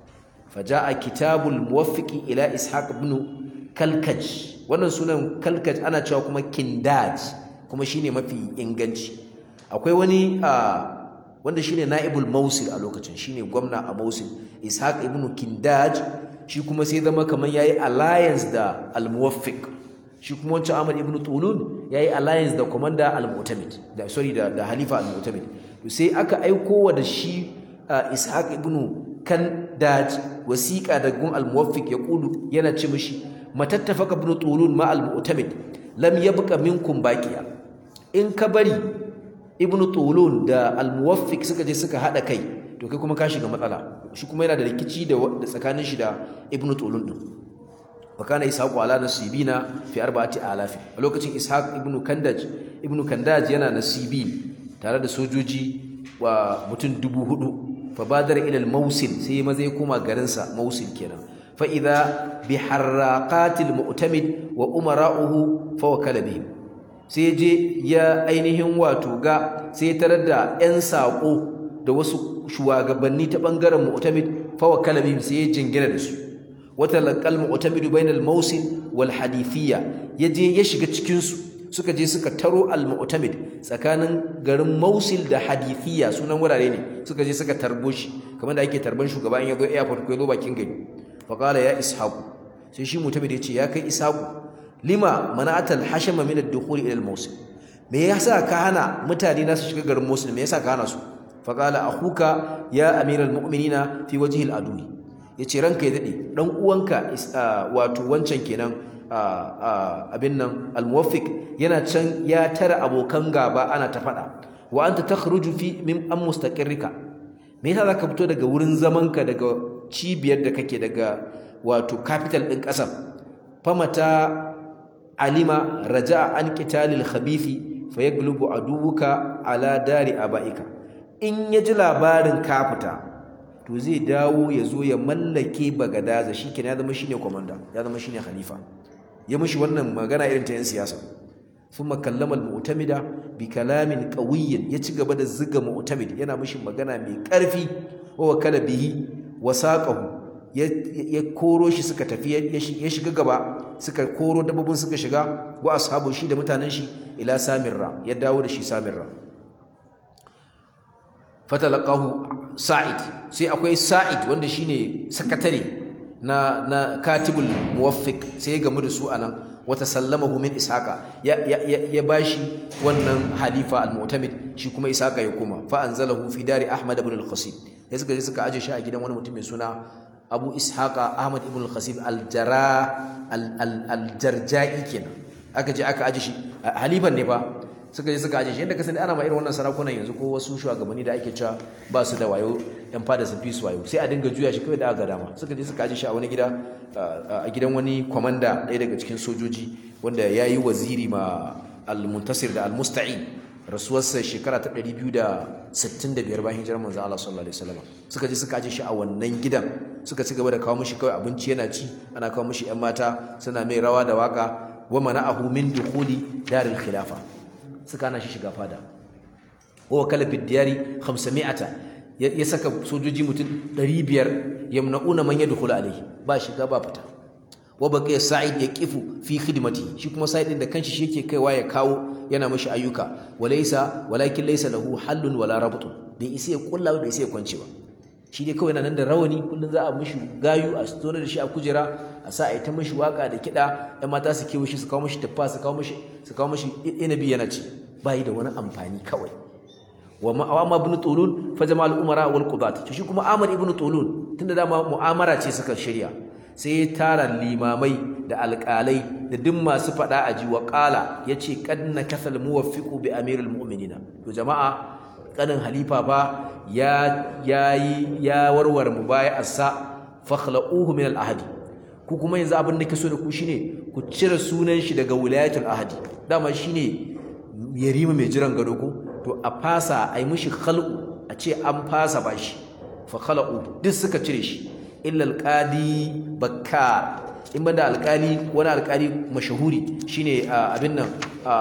faja'a kitabul muwaffiqi ila ishaq ibn kalkaj wannan sunan kalkaj ana cewa kuma kindaj kuma shine mafi inganci akwai wani wanda shine naibul mausil a lokacin shine gwamna a mausil ishaq ibn kindaj shi kuma sai zama kamar yayi alliance da al-muwaffiq shi kuma wancan ahmad ibn tulun yayi alliance da commander al-mu'tamid da sorry da, da halifa al-mu'tamid to sai aka aiko wa da shi ishaq ibn kandaj wasiqa da gun al-muwaffiq ya kulu yana ce mishi matattafaka ibn tulun ma al-mu'tamid lam yabqa minkum baqiya in ka bari ibnu tulun da almuwaffiq suka je suka hada kai to kai kuma ka shiga matsala shi kuma yana da rikici da tsakanin shi da ibnu tulun din wa kana ishaq ala nasibina fi arba'ati alaf a lokacin ishaq ibnu kandaj ibnu kandaj yana nasibi tare da sojoji wa mutum dubu hudu fa badar ila al-mawsil sai maza ya koma garin sa mawsil kenan fa idha bi harraqatil mu'tamid wa umara'uhu fa wakala bihim sai je ya ainihin wato ga sai tarar da 'yan saƙo da wasu shugabanni ta ɓangaren mu'tamid fawa kalabim sai ya jingina da su wata laƙal mu'tamidu bainal mausil wal hadithiyya ya je ya shiga cikinsu suka je suka taro al mu'tamid tsakanin garin mausil da hadithiyya sunan wurare ne suka je suka tarbo shi kamar da ake tarban shugaba in ya zo airport ko ya zo bakin gari faqala ya ishaqu sai shi mu'tamid ya ce ya kai ishaqu lima mana'atal hashama min ad-dukhul ila al-mawsil me yasa ka hana mutane na su shiga garin Mosul me yasa ka hana su fa qala akhuka ya amiral mu'minina fi wajhi al-adu yace ranka ya dade dan uwanka wato wancan kenan abin nan al-muwaffiq yana can ya tara abokan gaba ana ta fada wa anta takhruju fi min am mustaqirrika me yasa zaka fito daga wurin zamanka daga cibiyar da kake daga wato capital din kasar famata alima raja'a an qitalil khabithi fayaglubu aduwuka ala dari abaika in yaji labarin ka fita to zai dawo ya zo ya mallake bagadaza shikenan ya zama shine komanda ya zama shine khalifa ya mishi wannan magana irin ta yan siyasa thumma kallama al-mu'tamida bi kalamin qawiyyin ya ci gaba da ziga mu'tamid yana mishi magana mai karfi wa wakala bihi wa saqahu ya koro shi suka tafi ya shiga gaba suka koro dabbobin suka shiga wa ashabu shi da mutanen shi ila samirra ya dawo da shi samirra fatalaqahu sa'id sai akwai sa'id wanda shine sakatare na na katibul muwaffiq sai ya gamu da su anan wata sallamahu min ishaqa ya ya ya bashi wannan halifa al-mu'tamid shi kuma ishaqa ya koma fa anzalahu fi dari ahmad ibn al-qasim sai suka je suka aje shi a gidan wani mutum mai suna abu ishaqa ahmad ibn al-qasim al-jara al-jarja'i kenan aka je aka aje shi halifan ne fa suka je suka aje shi yadda ka sani ana ma irin wannan sarakunan yanzu ko wasu shugabanni da ake cewa ba su da wayo yan fada sun fi su wayo sai a dinga juya shi kawai da aka dama suka je suka aje shi a wani gida a gidan wani kwamanda ɗaya daga cikin sojoji wanda ya yi waziri ma al-muntasir da al-musta'in rasuwarsa shekara ta 265 bayan hijirar manzo Allah sallallahu alaihi wasallam suka je suka aje shi a wannan gidan suka ci gaba da kawo mishi kawai abinci yana ci ana kawo mishi yan mata suna mai rawa da waka wa mana'ahu min dukhuli daril khilafa suka hana shi shiga fada wa wakala fi diyari 500 ya saka sojoji mutum 500 yamna'una man yadkhulu alayhi ba shiga ba fita wa baqiya sa'id yaqifu fi khidmati shi kuma sa'id din da kanshi shi yake kaiwa ya kawo yana mashi ayyuka walaysa walakin laysa lahu hallun wala rabtun bai isa ya kulla bai isa ya kwance ba shi dai kawai nan da rawani kullun za a mishi gayu a tsoro da shi a kujera a sa a yi ta mishi waka da kiɗa ɗan mata su kewo shi su kawo mishi taffa su kawo mishi su kawo mishi inabi yana ci ba yi da wani amfani kawai wa ma'awama ibn tulun fa jama'al umara wal qudat to shi kuma amr ibn tulun tunda dama mu'amara ce suka shirya sai ya tara limamai da alƙalai da duk masu faɗa a ji wa ƙala ya ce kad na kasal muwaffiqu bi amirul mu'minina to jama'a kanin halifa ba ya yayi ya warware mubaya'arsa fakhla'uhu min al-ahdi ku kuma yanzu abin da ke so da ku shine ku cire sunan shi daga wilayatul ahdi dama shine yarima mai jiran gado ko to a fasa ai mishi khal'u a ce an fasa bashi fa khala'u duk suka cire shi illa alqadi bakkar in banda alkali wani alkali mashahuri shine abin nan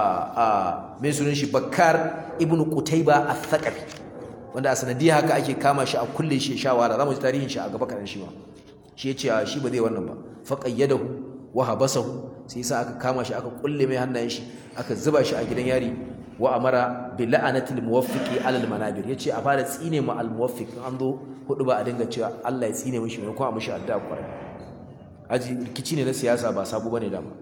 mai sunan shi bakkar ibnu qutayba al-thaqafi wanda a sanadiyar haka ake kama shi a kulle shi shawara zamu ji tarihin shi a gaba kadan shi ma shi yace shi ba zai wannan ba fa qayyadahu wa habasahu sai sa aka kama shi aka kulle mai hannayen shi aka zuba shi a gidan yari wa amara bi la'anatil muwaffiqi alal manabir yace a fara tsine mu al muwaffiq an zo hudu ba a dinga cewa Allah ya tsine mishi ne ko a mishi addu'a kwarai aji rikici ne na siyasa ba sabu bane dama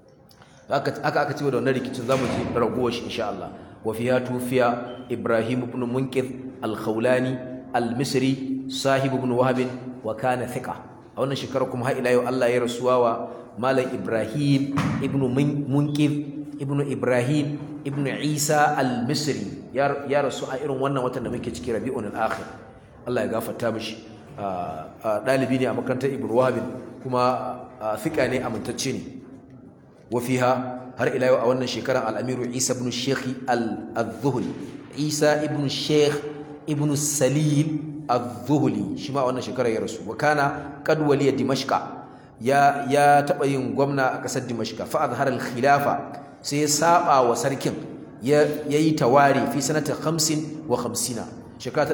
aka aka aka cewa da wannan rikicin zamu ji ragowar shi insha Allah wa fiha tufiya Ibrahim ibn Munqidh al-Khawlani al-Misri sahib ibn Wahab wa kana thiqa a wannan shekara kuma har ila yau Allah ya rasuwa wa Malam Ibrahim ibn Munqidh ibn Ibrahim ibn Isa al-Misri ya rasu a irin wannan watan da muke ciki Rabiul Akhir Allah ya gafarta mishi ɗalibi ne a makarantar Ibn Wahab kuma fiƙa ne amintacce ne wafiha har ila yau a wannan shekarar al'amiru isa ibn sheikh al-zuhuli isa ibn sheikh ibn salil al-zuhuli shi ma wannan shekarar ya rasu wakana kadwaliya dimashka ya ya taɓa yin gwamna a ƙasar dimashka fa azhar al-khilafa sai ya saba wa sarkin ya yi tawari fi sanata 50 wa 50 shekara ta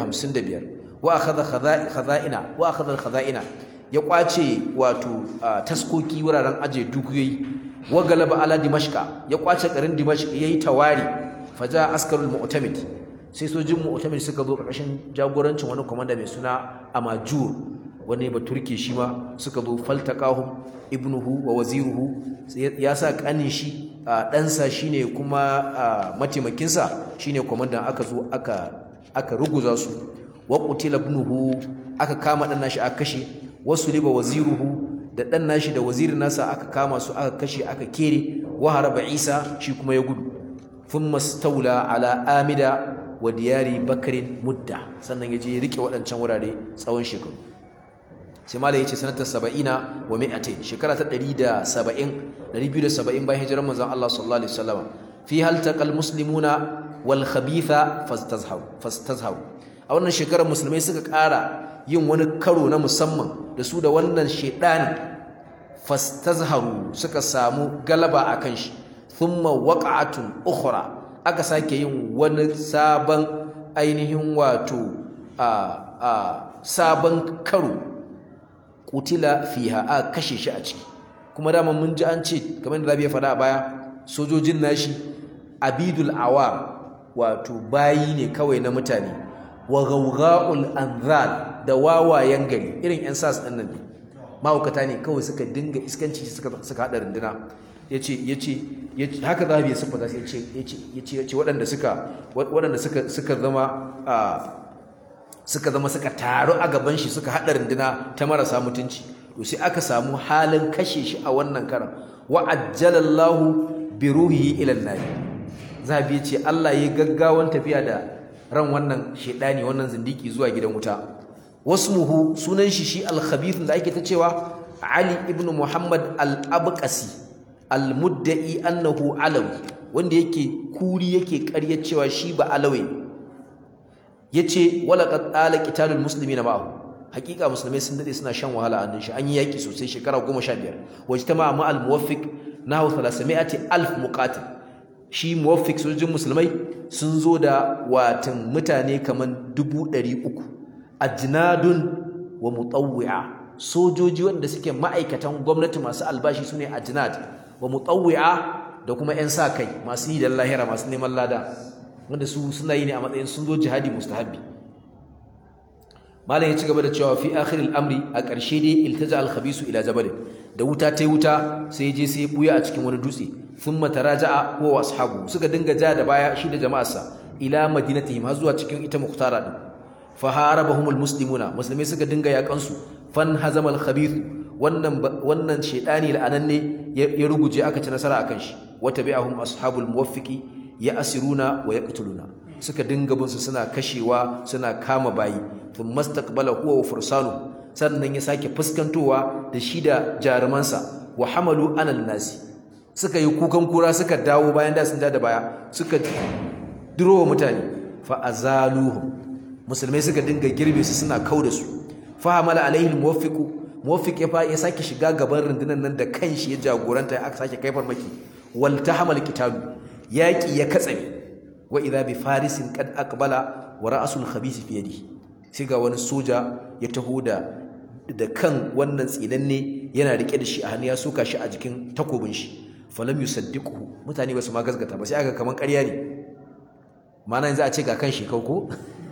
255 wa akhadha khaza'ina wa akhadha al-khaza'ina ya kwace wato taskoki wuraren aje dukiyoyi wa galaba ala dimashqa ya kwace garin dimashq yayi tawari faja askarul mu'tamid sai sojin mu'tamid suka zo karkashin jagorancin wani komanda mai suna amajur wani ba turke shi ma suka zo faltaqahum ibnuhu wa waziruhu ya sa kanin shi ɗansa shine kuma mataimakinsa shine komandan aka zo aka aka ruguza su wa qutila ibnuhu aka kama dan nashi aka kashe wasu liba waziruhu da dan nashi da wazirin nasa aka kama su aka kashe aka kere wa haraba Isa shi kuma ya gudu thumma stawla ala amida wa diyari bakrin mudda sannan yaje ya rike waɗancan wurare tsawon shekaru sai malai yace sanatar 70 wa 100 shekara ta 170 270 bayan hijirar manzon Allah sallallahu alaihi wasallam fi hal taqal muslimuna wal khabitha fastazharu fastazharu a wannan shekarar musulmai suka ƙara yin wani karo na musamman da su da wannan shedani fastazharu suka samu galaba akan shi thumma waqa'atun ukhra aka sake yin wani sabon ainihin wato a a sabon karo kutila fiha a kashe shi a ciki kuma dama mun ji an ce kamar da Rabi ya faɗa a baya sojojin nashi abidul awam wato bayi ne kawai na mutane wa gawga'ul anzal da wawayen gari irin yan sas ɗin nan ne mahaukata ne kawai suka dinga iskanci suka suka haɗa runduna yace yace haka za ya siffata sai yace yace yace yace waɗanda suka waɗanda suka suka zama a suka zama suka taru a gaban shi suka haɗa runduna ta marasa mutunci to sai aka samu halin kashe shi a wannan karan wa ajjalallahu bi ruhihi ila an zabi ce Allah ya gaggawan tafiya da ran wannan shedani wannan zindiki zuwa gidan wuta wasmuhu sunan shi shi al-khabith da ake ta cewa Ali ibn Muhammad al-Abqasi al-mudda'i annahu alawi wanda yake kuri yake ƙarya cewa shi ba alawi yace wala qad ala qitalul muslimina ma'ahu hakika musulmai sun dade suna shan wahala a shi an yi yaki sosai shekara 15 wajtama ma al-muwaffiq nahu 300 alf muqatil shi muwaffiq sojojin musulmai sun zo da watan mutane kaman 300 ajnadun wa mutawwi'a sojoji wanda suke ma'aikatan gwamnati masu albashi sune ajnad wa mutawwi'a da kuma yan sa kai masu yi da lahira masu neman lada wanda su suna yi ne a matsayin sun zo jihadi mustahabbi malam ya ci gaba da cewa fi akhiril amri a ƙarshe dai iltaja al khabisu ila jabal da wuta tai wuta sai je sai buya a cikin wani dutse thumma taraja'a huwa ashabu suka dinga ja da baya shi da jama'arsa ila madinatihim har zuwa cikin ita muhtara din fa harabahum al muslimuna musulmai suka dinga yakan su fan hazama al khabith wannan wannan shedani la'ananne ya ruguje aka ci nasara akan shi wa tabi'ahum ashabul muwaffiqi ya asiruna wa yaqtuluna suka dinga bin su suna kashewa suna kama bayi thumma istaqbala huwa wa fursanu sannan ya sake fuskantowa da shi da jarumansa wa hamalu anal nasi suka yi kukan kura suka dawo bayan da sun da baya suka durowa mutane fa azaluhum musulmai suka dinga girbe su suna kauda su fa hamala alaihi almuwaffiqu muwaffiq ya ya sake shiga gaban rundunar nan da kanshi ya jagoranta aka sake kai farmaki wal tahamal kitabu yaki ya katsame wa idha bi farisin qad aqbala wa ra'sul khabith fi yadihi sai ga wani soja ya taho da da kan wannan tsinanne yana rike da shi a hannu ya soka shi a jikin takobin shi falam yusaddiquhu mutane ba su ma gazgata ba sai aka kaman ƙarya ne mana yanzu a ce ga kan shi ko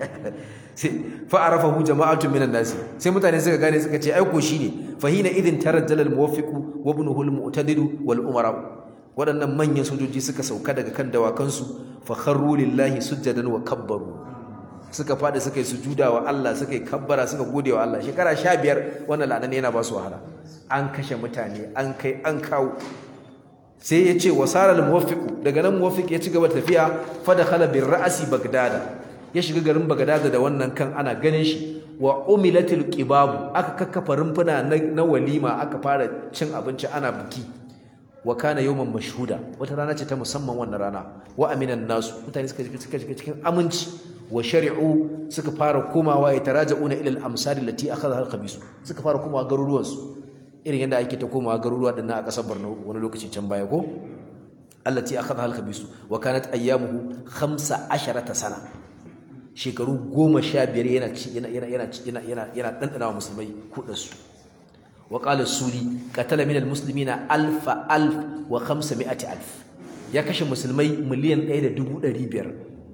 sai fa arafahu jama'atun minan nas sai mutane suka gane suka ce ai ko shine fa hina idin tarajjal al muwaffiqu wa ibnuhu al mu'tadidu wal umara waɗannan manyan sojoji suka sauka daga kan dawakansu fa kharru lillahi sujjadan wa kabbaru suka faɗi suka yi sujuda wa Allah suka yi kabbara suka gode wa Allah shekara sha biyar wannan la'anan yana ba su wahala an kashe mutane an kai an kawo sai ya ce wasarar muwaffiqu daga nan muwaffiq ya ci gaba da tafiya fa dakhala bir ra'si bagdada ya shiga garin bagdada da wannan kan ana ganin shi wa umilatil qibabu aka kakkafa rumfuna na walima aka fara cin abinci ana biki wa kana yawman mashhuda wata rana ce ta musamman wannan rana wa aminan nasu mutane suka suka shiga cikin aminci wa shari'u suka fara komawa ya taraja'una ila al-amsar allati akhadha al-khabis suka fara komawa garuruwan su irin yadda ake ta komawa garuruwa din a kasar Borno wani lokaci can baya ko allati akhadha al-khabis wa kanat ayyamuhu 15 sana shekaru 15 yana yana yana yana yana yana dandana wa musulmai kudin su وقال السوري قتل من المسلمين ألف ألف وخمسمائة ألف يا كش مسلمي مليون أيد دبو دريبير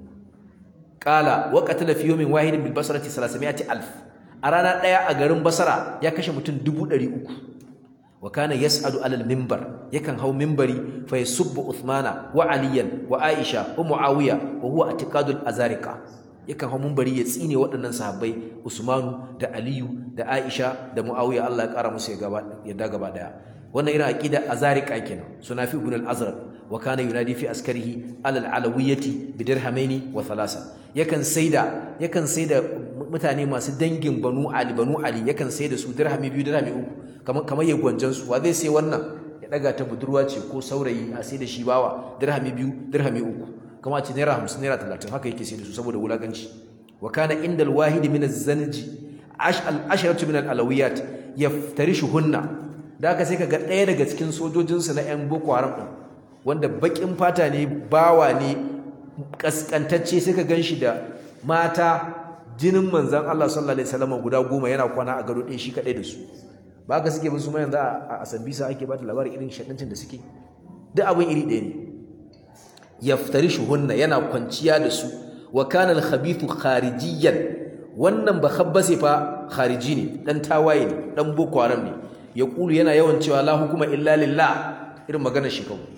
قال وقتل في يوم واحد بالبصرة ثلاثمائة ألف أرانا لا أجرم بصرة يا كش متن دبو دري أكو وكان يسأل على المنبر يكن هو منبري فيسب عثمان وعليا وعائشة ومعاوية وهو اعتقاد الأزارقة yakan hau mumbari ya tsine waɗannan sahabbai Usmanu da Aliyu da Aisha da Muawiya Allah ya ƙara musu yadda gaba daya wannan irin aqida azariqa kenan sunafi ibn al-azraq wa kana yunadi fi askarihi alal alawiyyati bi dirhamaini wa thalasa yakan saida yakan saida mutane masu dangin banu ali banu ali yakan saida su dirhami biyu dirhami uku kamar kamar ya gwanjan su wa zai sai wannan ya daga ta budurwa ce ko saurayi a saida shi bawa dirhami biyu dirhami uku kama ce naira hamsin naira talatin haka yake sai da su saboda wulaganci wa kana inda alwahid min az-zanji asharatu min al-alawiyat yaftarishuhunna da haka sai ka ga ɗaya daga cikin sojojinsu na 'yan boko haram ɗin wanda baƙin fata ne bawa ne ƙasƙantacce sai ka gan shi da mata jinin manzan Allah sallallahu alaihi wasallam guda goma yana kwana a gado ɗaya shi kaɗai da su ba ka suke bin su ma yanzu a asambisa ake ba da labarin irin shaɗancin da suke duk abin iri ɗaya ne yaftari shuhunna yana kwanciya da su wa kana al-khabithu kharijiyan wannan ba khabbase fa khariji ne dan tawaye ne dan boko haram ne ya kulu yana yawan cewa la hukuma illa lillah irin maganar shi kawai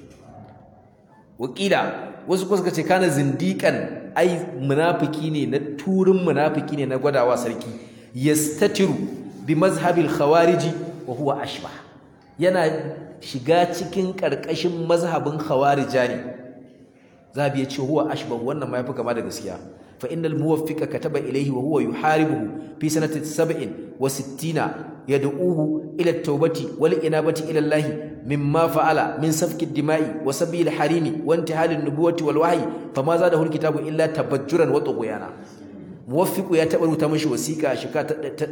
wakila wasu kuma suka ce kana zindiqan ai munafiki ne na turin munafiki ne na gwadawa sarki yastatiru bi mazhabil khawariji wa huwa ashbah yana shiga cikin karkashin mazhabin khawarija ne zabi ya ce huwa ashbah wannan ma yafi kama da gaskiya fa innal muwaffiqa kataba ilayhi wa huwa yuharibuhu fi sanati 67 yad'uhu ila at-taubati wal inabati ila Allah mimma fa'ala min safki ad-dima'i wa sabil harimi wa intihal an-nubuwati wal wahyi fama zadahu al-kitabu illa tabajjuran wa tughyana muwaffiqu ya taɓa rubuta mishi wasiƙa a shekara ta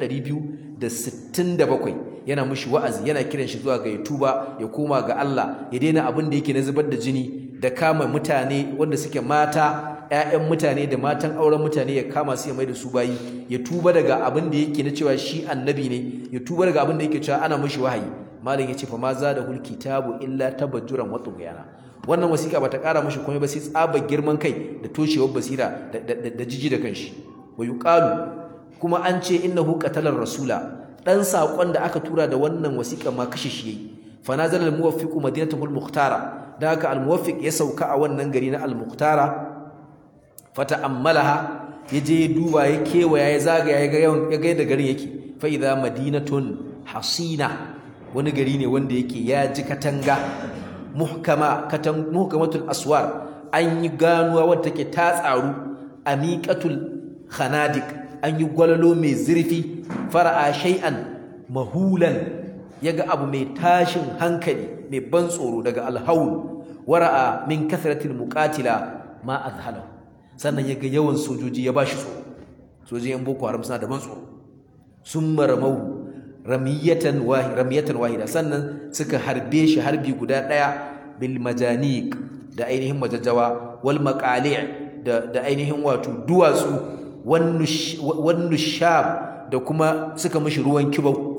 267 yana mishi wa'azi yana kiran shi zuwa ga ya tuba ya koma ga Allah ya daina abin da yake na zubar da jini da kama mutane wanda suke mata ƴaƴan mutane da matan auren mutane ya kama su ya mai da su bayi ya tuba daga abin da yake na cewa shi annabi ne ya tuba daga abin da yake cewa ana mishi wahayi malam yace fa ma za da hul kitabu illa tabajjuran wa tughyana wannan wasiƙa bata ƙara mishi komai ba sai tsaba girman kai da toshewar basira da jiji da kanshi wa yuqalu kuma an ce innahu qatalar rasula dan sakon da aka tura da wannan wasiƙa ma kashe shi yayi fa nazala al muwaffiqu madinatahu al mukhtara da haka al muwaffiq ya sauka a wannan gari na al mukhtara fata'ammalaha yaje ya duba ya kewaya ya zagaya ya ga ya ga da garin yake fa idha madinatun hasina wani gari ne wanda yake ya ji katanga muhkama katan muhkamatul aswar an yi ganuwa wadda take ta tsaru amiqatul khanadik an yi gwalalo mai zurfi fara'a shay'an mahulan yaga abu mai tashin hankali mai ban tsoro daga alhaul wara'a min kathratil muqatila ma azhalahu sannan yaga yawan sojoji ya bashi tsoro sojojin yan boko haram suna da ban tsoro sun maramau ramiyatan wahida ramiyatan wahida sannan suka harbe shi harbi guda daya bil majaniq da ainihin majajjawa wal maqali' da da ainihin wato duwatsu wan nushab da kuma suka mishi ruwan kibau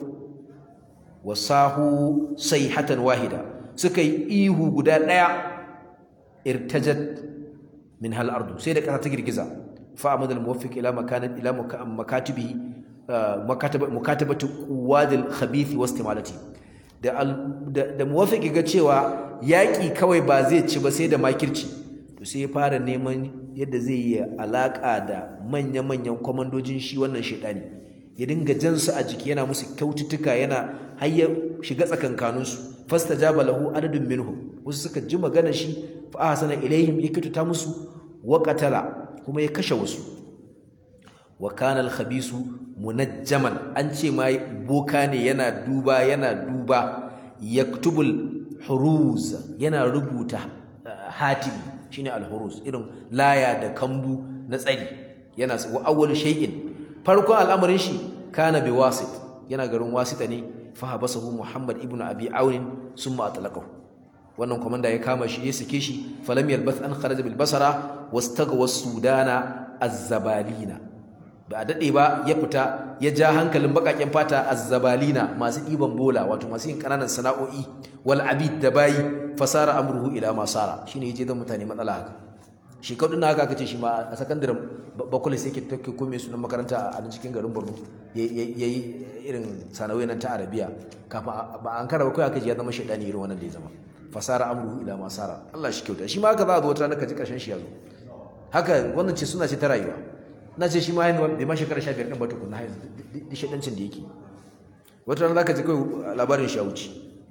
wasahu sayhatan wahida suka yi ihu guda daya irtajat min hal ardu sai da kasa ta girgiza fa amad al muwaffiq ila makanat ila makatibihi mukatabatu quwadil khabith wa istimalati da da muwaffiq ga cewa yaki kawai ba zai ci ba sai da makirci to sai ya fara neman yadda zai yi alaka da manya-manyan kwamandojin shi wannan shedani ya dinga jansu a jiki yana musu kyaututtuka yana har ya shiga tsakankaninsu fastajaba lahu adadun minhum wasu suka ji magana shi fa ahsana ilaihim ya kyautata musu wa qatala kuma ya kashe wasu wa kana al-khabisu munajjaman an ce ma boka ne yana duba yana duba yaktubul huruz yana rubuta hatimi shine al-huruz irin laya da kambu na tsari yana wa awwal shay'in farkon al'amarin shi kana bi wasit yana garin wasita ne fa habasahu muhammad ibnu abi aun summa atlaqahu wannan komanda ya kama shi ya sake shi falam yalbath an kharaja bil basara wastagwa sudana az-zabalina ba a dade ba ya fita ya ja hankalin bakaken fata az-zabalina masu diban bola wato masu yin kananan sana'o'i wal abid da bayi fasara amruhu ila masara shine yaje da mutane matsala haka shi kadun haka kace shi ma a sakandaren bakwai sai ke take kome sunan makaranta a cikin garin Borno yayi irin sanawai nan ta Arabiya kafin ba an karaba kai aka ji ya zama shaidani irin wannan da ya zama fasara amruhu ila masara Allah shi kyauta shi ma haka za a zo wata ranka ji karshen shi ya zo haka wannan ce suna ce ta rayuwa na ce shi ma yanzu bai ma shekara 15 din ba tukunna har yanzu shaidancin da yake wata ran zaka ji kai labarin shi ya wuce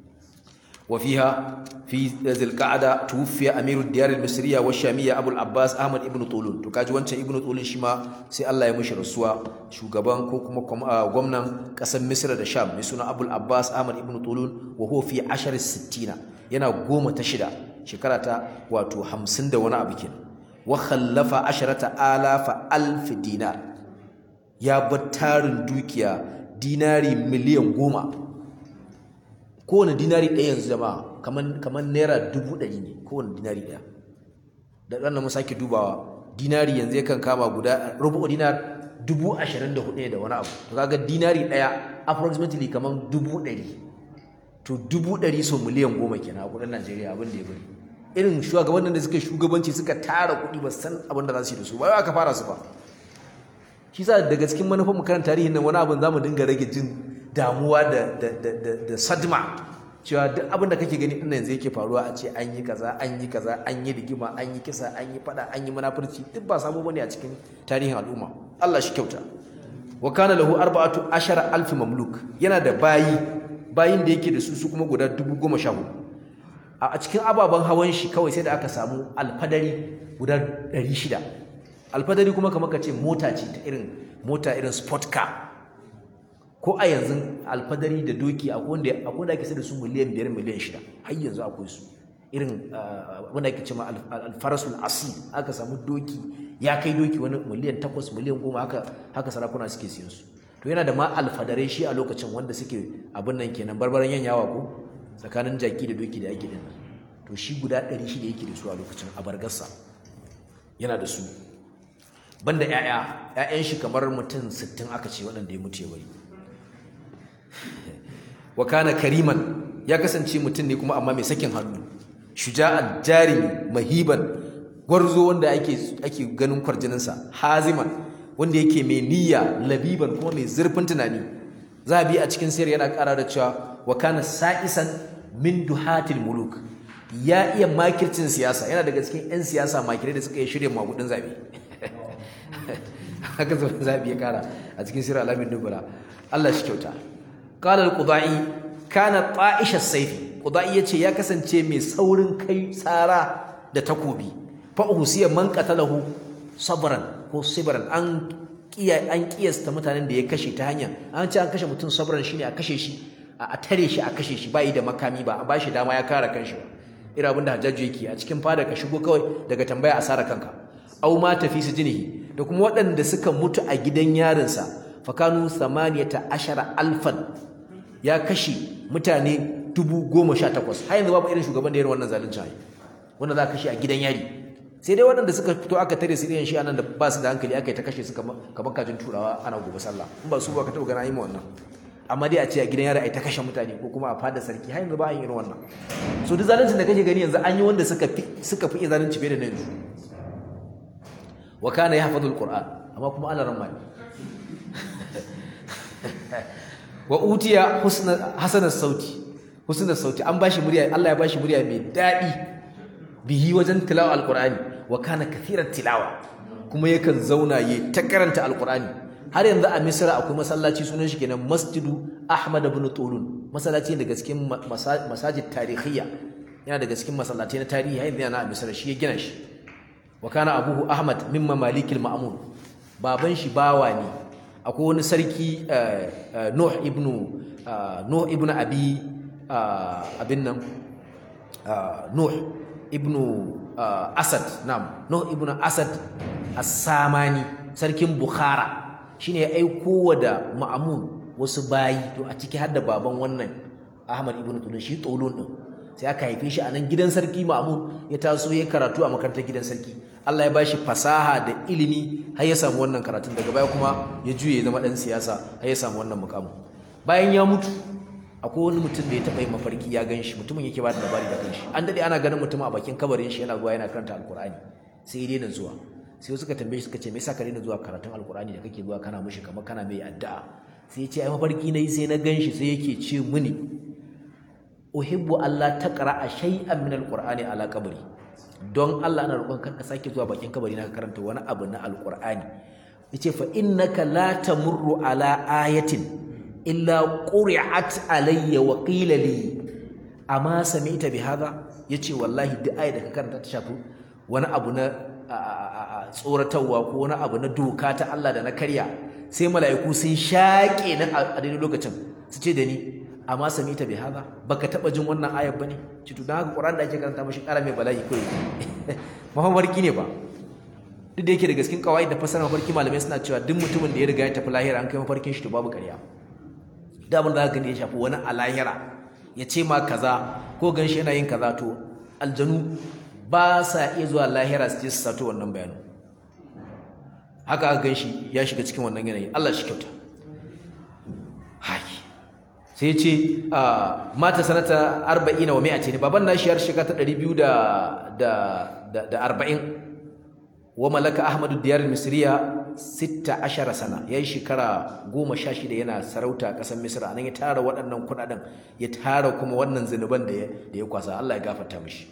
وفيها في ذي القعدة توفي أمير الديار المصرية والشامية أبو العباس أحمد ابن طولون تكاجي وانت ابن طولون شما سي الله يمشي رسوا شو غبان كوكما غمنا قسم مصر دا شام مسونا أبو العباس أحمد ابن طولون وهو في عشر الستين ينا قوم تشدا شكرتا واتو حمسن دا وانا أبكين وخلف عشرة آلاف ألف دينار يا بطار دوكيا ديناري مليون قوما kowane dinari ɗaya yanzu jama'a kamar kamar naira dubu ɗari ne kowane dinari ɗaya da ɗan mu sake dubawa dinari yanzu yakan kama guda rubu dinar dubu ashirin da hudu ne da wani abu to kaga dinari ɗaya approximately kamar dubu ɗari to dubu ɗari so miliyan goma kenan a kuɗin najeriya abin da ya bari irin shugabannin da suka shugabanci suka tara kuɗi ba san abin da za su yi da su ba aka fara su ba shi sa daga cikin manufan mu karanta tarihin nan wani abin za mu dinga rage jin damuwa da da da da, da sadma cewa duk abin da kake gani ɗin yanzu yake faruwa a ce an yi kaza an yi kaza an yi rigima an yi kisa an yi fada an yi munafurci duk ba sabo bane a cikin tarihin al'umma Allah shi kyauta wa kana lahu arba'atu ashara alf mamluk yana da bayi bayin da yake da su su kuma guda dubu goma sha hudu a cikin ababen hawan shi kawai sai da aka samu alfadari guda ɗari shida alfadari kuma kamar ka ce mota ce ta irin mota irin sport car ko a yanzu alfadari da doki akwai wanda akwai wanda ake sai da su miliyan biyar miliyan shida har yanzu akwai su irin wanda ake cewa alfarasul asil aka samu doki ya kai doki wani miliyan takwas miliyan goma haka haka sarakuna suke siyan su to yana da ma alfadarai shi a lokacin wanda suke abin nan kenan barbaran yanyawa ko tsakanin jaki da doki da ake din to shi guda ɗari shida yake da su a lokacin a bargarsa yana da su banda ƴaƴa ƴaƴan shi kamar mutum sittin aka ce waɗanda ya mutu ya bari wa kana kariman ya kasance mutum ne kuma amma mai sakin hannu shuja'an jarimi mahiban gwarzo wanda ake ake ganin kwarjininsa haziman wanda yake mai niyya labiban kuma mai zurfin tunani zabi a cikin sayar yana ƙara da cewa wa kana sa'isan min duhatil muluk ya iya makircin siyasa yana daga cikin 'yan siyasa makirai da suka yi shirya magudin zabe haka zaben zabi ya kara a cikin sirar alamin dubula Allah shi kyauta qala al-qudai kana ta'ish as-sayf qudai yace ya kasance mai saurin kai tsara da takobi fa usiya man qatalahu sabran ko sibran an kiya an kiyasta mutanen da ya kashe ta hanya an ce an kashe mutum sabran shine a kashe shi a tare shi a kashe shi bai da makami ba a bashi dama ya kare kanshi ba irin abin da hajjaju yake a cikin fada ka shigo kawai daga tambaya a sara kanka au ma tafi su jinihi da kuma waɗanda suka mutu a gidan yarinsa fakanu samaniyata ashara alfan ya kashe mutane dubu goma sha takwas har yanzu babu irin shugaban da irin wannan zalunci hayi wanda za a kashe a gidan yari sai dai waɗanda suka fito aka tare su irin shi anan da ba su da hankali aka yi ta kashe su kamar kajin turawa ana gobe sallah in ba su ba ka taɓa gana yi ma wannan amma dai a ce a gidan yari ai ta kashe mutane ko kuma a fada sarki har yanzu ba a yin irin wannan so duk zaluncin da kake gani yanzu an yi wanda suka fi suka fi zalunci fiye da na yanzu wa kana yahfazul qur'an amma kuma ana ramma wa utiya husna hasanas sauti husna sauti an bashi murya Allah ya bashi murya mai dadi bihi wajen tilawa alqur'ani wa kana kathiran tilawa kuma yakan zauna ya ta karanta alqur'ani har yanzu a misra akwai masallaci sunan shi kenan masjidu ahmad ibn tulun masallaci daga cikin masajid tarihiyya yana daga cikin masallaci na tarihi har yanzu yana a misra shi ya gina shi wa kana abuhu ahmad min mamalikil ma'mun baban shi bawa ne akwai wani sarki nuh ibn nuh ibn abi abin nan nuh ibn asad nam nuh ibn asad as-samani sarkin bukhara shine ya aiko wa da ma'amun wasu bayi to a ciki har da baban wannan Ahmad ibn Tulun shi Tulun din sai aka haife shi a nan gidan sarki ma'amun ya taso ya karatu a makarantar gidan sarki Allah ya bashi fasaha da ilimi har ya samu wannan karatun daga baya kuma ya juye ya zama dan siyasa har ya samu wannan mukamin bayan ya mutu akwai wani mutum da ya taɓa yin mafarki ya gan shi mutumin yake ba da labari da kanshi an daɗe ana ganin mutum a bakin kabarin shi yana zuwa yana karanta alkur'ani sai ya daina zuwa sai suka tambaye shi suka ce me yasa ka daina zuwa karatun alkur'ani da kake zuwa kana mishi kamar kana mai addu'a sai ya ce ai mafarki nayi sai na ganshi sai yake ce mini uhibbu Allah taqra'a shay'an min alqur'ani ala qabri don Allah ana roƙon ka sake zuwa bakin kabari na ka karanta wani abu na alqur'ani yace fa innaka la tamurru ala ayatin illa quri'at alayya wa qila li amma sami'ta bi hadha yace wallahi duk ayat da ka karanta ta shafi wani abu na tsoratarwa ko wani abu na doka ta Allah da na karya sai mala'iku sun shaƙe na a daidai lokacin su ce da ni amma sami ta bai haza baka taɓa jin wannan ayar ba ne ci to don haka ƙuran da ake karanta mashi ƙara mai bala'i kawai mafarki ne ba duk da yake da gaskin kawai da fasara mafarki malamai suna cewa duk mutumin da ya riga ya tafi lahira an kai mafarkin shi to babu ƙarya da abin da haka ne ya shafi wani a lahira ya ce ma kaza ko ganshi yana yin kaza to aljanu ba sa iya zuwa lahira su je su sato wannan bayanin haka aka ganshi ya shiga cikin wannan yanayi Allah shi kyauta haki sai ce mata sanata arba'ina wa mi'ati ne baban nashi har shiga ta ɗari biyu da arba'in wa malaka ahmadu diyar misriya sitta ashara sana ya yi shekara goma sha shida yana sarauta a ƙasar misra nan ya tara waɗannan kuɗaɗen ya tara kuma wannan zunuban da ya kwasa Allah ya gafarta mishi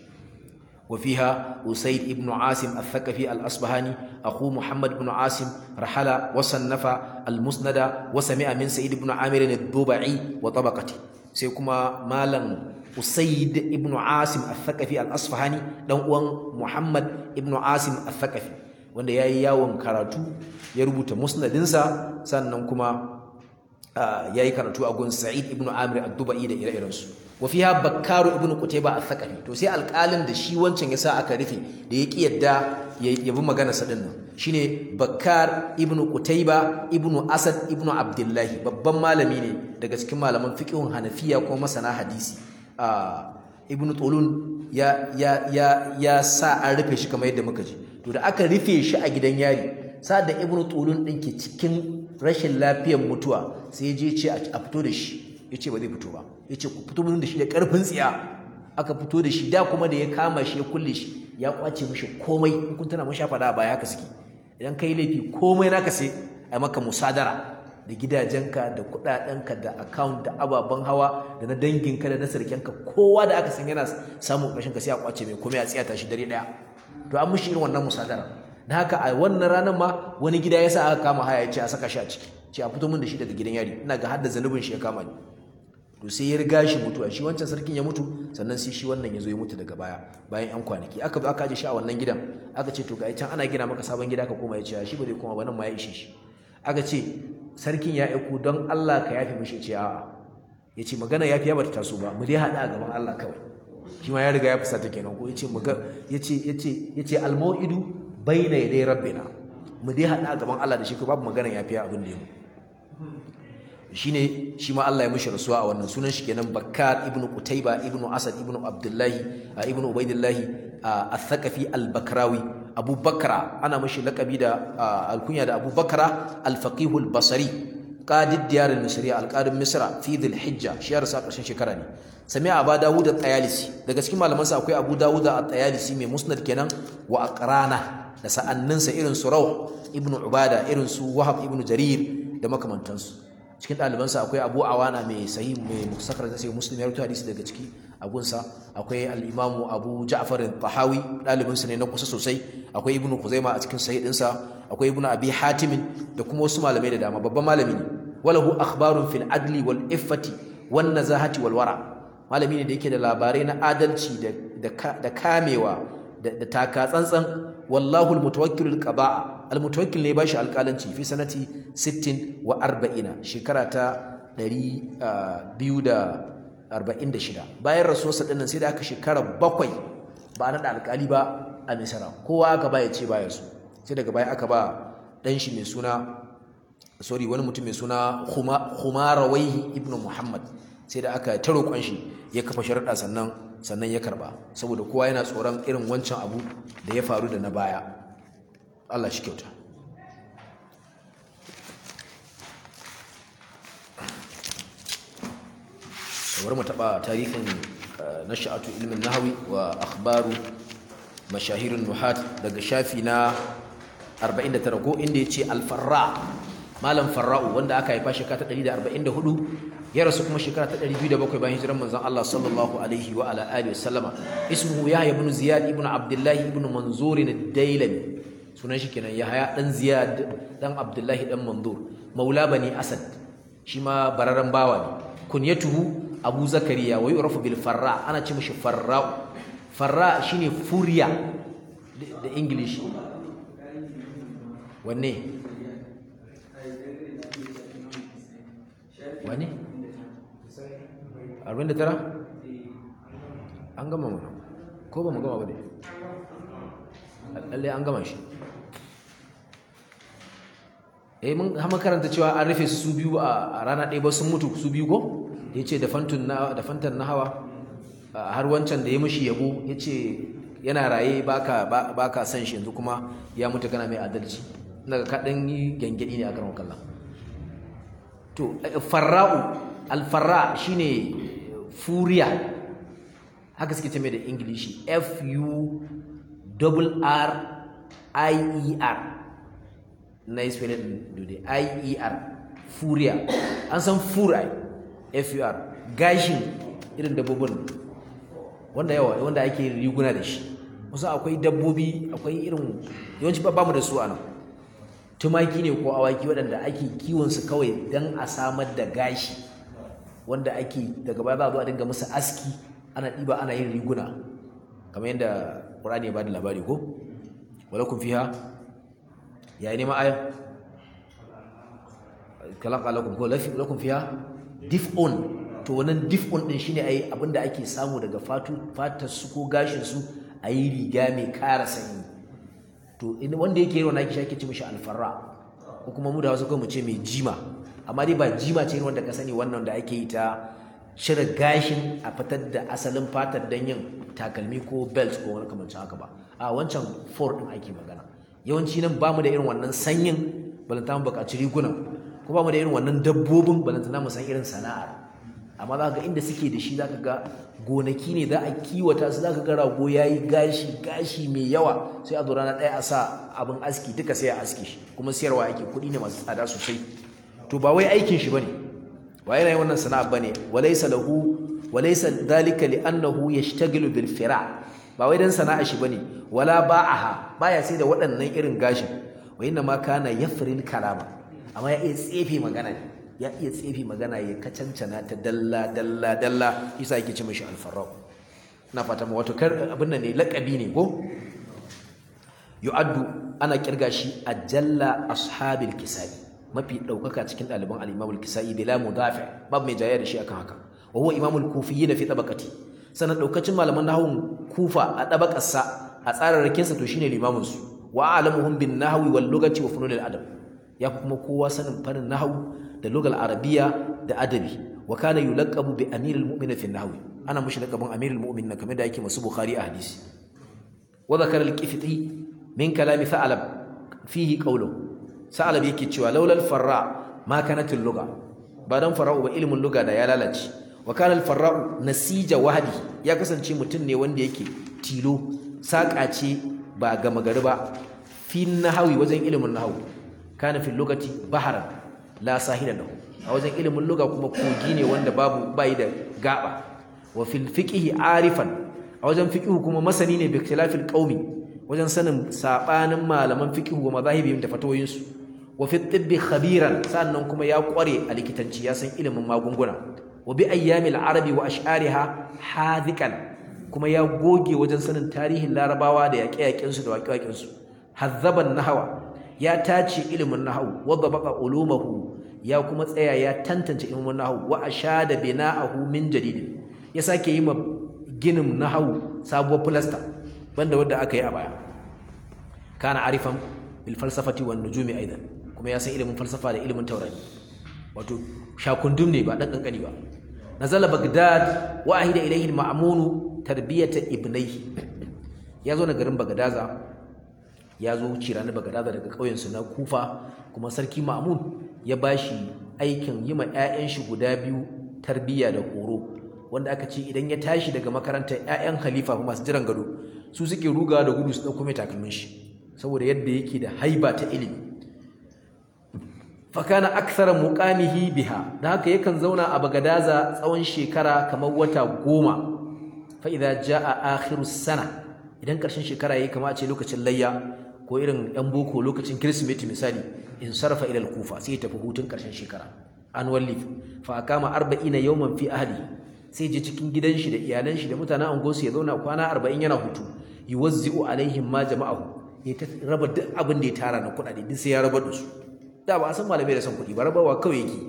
وفيها أسيد ابن عاصم الثقفي الأصبهاني أخو محمد بن عاصم رحل وصنف المسند وسمع من سيد بن عامر الضبعي وطبقته سيكما مالا أسيد ابن عاصم الثقفي الأصفهاني دون محمد ابن عاصم الثقفي wanda ya yi yawon karatu ya rubuta musnadinsa sannan kuma ya yi karatu a gun sa'id ibn amir ad-dubai da ire-irensu wa fiha bakkaru ibn qutayba al-thaqafi to sai alƙalin da shi wancan yasa aka rufe da ya ki yadda ya bi magana sa din nan shine bakkar ibn qutayba ibn asad ibn abdullahi babban malami ne daga cikin malaman fiqhun hanafiya ko masana hadisi ibn tulun ya ya ya ya sa an rufe shi kamar yadda muka ji to da aka rufe shi a gidan yari sa da ibn tulun din ke cikin rashin lafiyar mutuwa sai je ce a fito da shi ya ce ba zai fito ba ya ce ku fito da shi da ƙarfin tsiya aka fito da shi da kuma da ya kama shi ya kulle shi ya kwace mishi komai in kun tana mashi faɗa baya haka suke idan kai laifi komai naka sai a maka musadara da gidajenka da kuɗaɗenka da account da ababen hawa da na danginka da na sarkenka kowa da aka san yana samun ƙarshen ka sai a kwace mai komai a tsiyata shi dare ɗaya to an mishi irin wannan musadara da haka a wannan ranar ma wani gida ya sa aka kama haya ya ce a saka shi a ciki ce a fito min da shi daga gidan yari ina ga hadda zanubin shi ya kama ni to sai ya riga shi mutuwa shi wancan sarkin ya mutu sannan sai shi wannan ya zo ya mutu daga baya bayan yan kwanaki aka zo aka aje shi a wannan gidan aka ce to ga can ana gina maka sabon gida ka koma ya ce shi ba zai koma ba nan ma ya ishe shi aka ce sarkin ya aiko don Allah ka yafe mishi ce a'a ya ce magana yafi ya bata taso ba mu dai haɗa a gaban Allah kawai shi ma ya riga ya fusata kenan ko ya ce ya ce ya ce ya ce almau'idu bayna yaday rabbina mu dai haɗa a gaban Allah da shi ko babu magana yafi abin da ya mu shine shi ma Allah ya mishi rasuwa a wannan sunan shi kenan Bakkar ibn Qutayba ibn Asad ibn Abdullah ibn Ubaidillah al-Thaqafi al-Bakrawi Abu Bakra ana mishi lakabi da alkunya da Abu Bakra al-Faqih al-Basri qadid diyar al-Misriya al-qadim Misra fi dhil Hijja shi ya rasa ƙarshen shekara ne sami Abu Dawud at-Tayalisi daga cikin malaman sa akwai Abu Dawud at-Tayalisi mai musnad kenan wa aqrana da sa'anninsa irin su Rawh ibn Ubada irin su Wahab ibn Jarir da makamantansu cikin ɗalibansa akwai abu awana mai sahi mai musakar da sai muslim ya rubuta hadisi daga ciki abunsa akwai al-imamu abu ja'far tahawi ɗalibinsa ne na kusa sosai akwai ibnu kuzaima a cikin sahih ɗinsa akwai ibnu abi hatim da kuma wasu malamai da dama babban malami ne walahu akhbarun fil adli wal iffati wan nazahati wal wara malami ne da yake da labarai na adalci da kamewa da taka tsantsan wallahu al-mutawakkil al-qada'a al-mutawakkil ne bashi alƙalanci fi sanati 60 wa 40 shekara ta 246 bayan rasuwarsa dinnan sai da aka shekara bakwai ba na da alƙali ba a misra kowa aka ba ya ce baya su sai daga baya aka ba dan shi mai suna sorry wani mutum mai suna Khumarawaihi ibn Muhammad sai da aka ta roƙon shi ya kafa sharuɗa sannan sannan ya karba saboda kowa yana tsoron irin wancan abu da ya faru da na baya Allah shi kyauta kamar mu taɓa tarihin nasha'atu ilmin nahawi wa akhbaru mashahirin nuhat daga shafi na 49 ko inda ya ce alfarra malam farra'u wanda aka haifa shekara ta 144 ya rasu kuma shekara ta 207 bayan hijiran manzon Allah sallallahu alaihi wa ala alihi wasallama ismuhu yahya ibn ziyad ibn abdullah ibn manzur ad-dailami sunan shi kenan yahya dan ziyad dan abdullah dan manzur maula bani asad shi ma bararan bawa ne kunyatuhu abu zakariya wa yu'rafu bil farra ana ce mishi farra farra shine furiya da english wanne wane? 49? an gama mana ko ba mu gama ba ne lallai an gama shi eh mun hama karanta cewa an rufe su biyu a rana ɗaya ba sun mutu su biyu ko ya ce da fantar na hawa har wancan da ya mushi yabo ya ce yana raye ba ka san shi yanzu kuma ya mutu kana mai adalci daga kaɗan yi gyangyaɗi ne a karon kallon to farra'u alfarra shine furiya haka suke ce mai da ingilishi f u r i e r na yi spelling din i e r furiya an san furai f u r gashin irin dabbobin wanda yawa wanda ake riguna da shi wasu akwai dabbobi akwai irin yawanci ba mu da su a nan tumaki ne ko awaki waɗanda ake kiwonsu kawai don a samar da gashi wanda ake daga baya za a zo a dinga musu aski ana ɗiba ana yin riguna kamar yadda ƙur'ani ya ba da labari ko wala kun fiha ya yi neman aya kalan kalakun ko lakum fiha dif'un to wannan dif'un din shine ai abinda ake samu daga fatu fatar su ko gashin su ayi riga mai kara sanyi to wanda yake irin wannan ake shake ce mishi alfarra ko kuma mu da wasu kai mu ce mai jima amma dai ba jima ce wanda ka sani wannan da ake yi ta cire gashin a fitar da asalin fatar dan yin takalmi ko belt ko wani kamancin haka ba a wancan for din ake magana yawanci nan bamu da irin wannan sanyin balanta mu buƙaci rigunan ko bamu da irin wannan dabbobin balanta mu san irin sana'ar amma za ga inda suke da shi za ka ga gonaki ne za a kiwata su za ka ga rago ya yi gashi gashi mai yawa sai a zo rana ɗaya a sa abin aski duka sai a aski shi kuma siyarwa ake kuɗi ne masu tsada sosai to ba wai aikin shi bane ba yana yin wannan sana'a bane walaysa lahu walaysa dhalika li annahu yashtaghilu bil fira ba wai dan sana'a shi bane wala ba'aha baya sai da waɗannan irin gashin wa inna ma kana yafril kalama amma ya iya tsefe magana ne ya iya tsefe magana ya kacancana ta dalla dalla dalla isa yake ce mishi alfarrau ina fata ma wato kar abin nan ne lakabi ne ko yu'addu ana kirga shi ajalla ashabil kisai mafi daukaka cikin ɗaliban al-imam al-kisai bila mudafi babu mai jayya da shi akan haka wa huwa imamul kufiyyin fi tabaqati sanan daukacin malaman nahwun kufa a tabaqarsa a tsararrakin sa to shine limamin su wa alamuhum bin nahwi wal lugati wa fununil adab ya kuma kowa sanin farin nahwu da lugal arabiya da adabi wa kana yulaqabu bi amiril mu'minin fi nahwi ana mushi laqabin amiril mu'minin kamar da yake masu bukhari a hadisi wa zakara al-qifti min kalami tha'lab fihi qawluhu sa'lab yake cewa laulal farra ma kanat al-lugha ba dan fara'u ba ilmin lugha da ya lalace wa kana al-farra'u nasija wahdi ya kasance mutum ne wanda yake tilo saka ce ba gama gari ba fi nahwi wajen ilmin nahwi kana fi lugati baharan la sahila lahu a wajen ilimin lugha kuma kogi ne wanda babu bai da gaba wa fil fiqhi arifan a wajen fiqhu kuma masani ne bi ikhtilafil qaumi wajen sanin sabanin malaman fiqhu wa mazahibihim da fatawoyin su wa fi tibbi khabiran sannan kuma ya kware a likitanci ya san ilimin magunguna wa bi ayyamil arabi wa ash'ariha hadikan kuma ya goge wajen sanin tarihin larabawa da yaƙe-yaƙen su da waƙe-waƙen su hazzaban nahwa ya tace ilimin nahwu wadda baka ulumahu ya kuma tsaya ya tantance ilimin nahwu wa ashada bina'ahu min jadid ya sake yi ma ginin nahwu sabuwar plaster banda wanda aka yi a baya kana arifan bil falsafati wan nujumi aidan kuma ya san ilimin falsafa da ilimin taurari wato shakundum ne ba dan kankani ba nazala bagdad wa ahida ilayhi al-ma'mun tarbiyata ibnayhi ya zo na garin bagdaza ya zo wuce ranar bagadaza daga ƙauyensu na kufa kuma sarki ma'amun ya ba shi aikin yi ma 'ya'yan shi guda biyu tarbiyya da horo wanda aka ce idan ya tashi daga makarantar 'ya'yan halifa masu jiran gado su suke rugawa da gudu su ɗauko mai takalmin shi saboda yadda yake da haiba ta ilimi fakana aksara muqamihi biha da haka yakan zauna a bagadaza tsawon shekara kamar wata goma fa idza jaa akhiru sana idan ƙarshen shekara yayi kama a ce lokacin layya ko irin yan boko lokacin kirsimeti misali in sarfa ila al-kufa sai ya tafi hutun ƙarshen shekara annual leave fa akama 40 yawman fi ahli sai je cikin gidan shi da iyalan shi da mutanen angosu ya zauna kwana 40 yana hutu yuwazzi'u alaihim ma jama'ahu ya raba duk abin da ya tara na kuɗaɗe duk sai ya rabar da su da ba a san malamai da son kuɗi ba rabawa kawai yake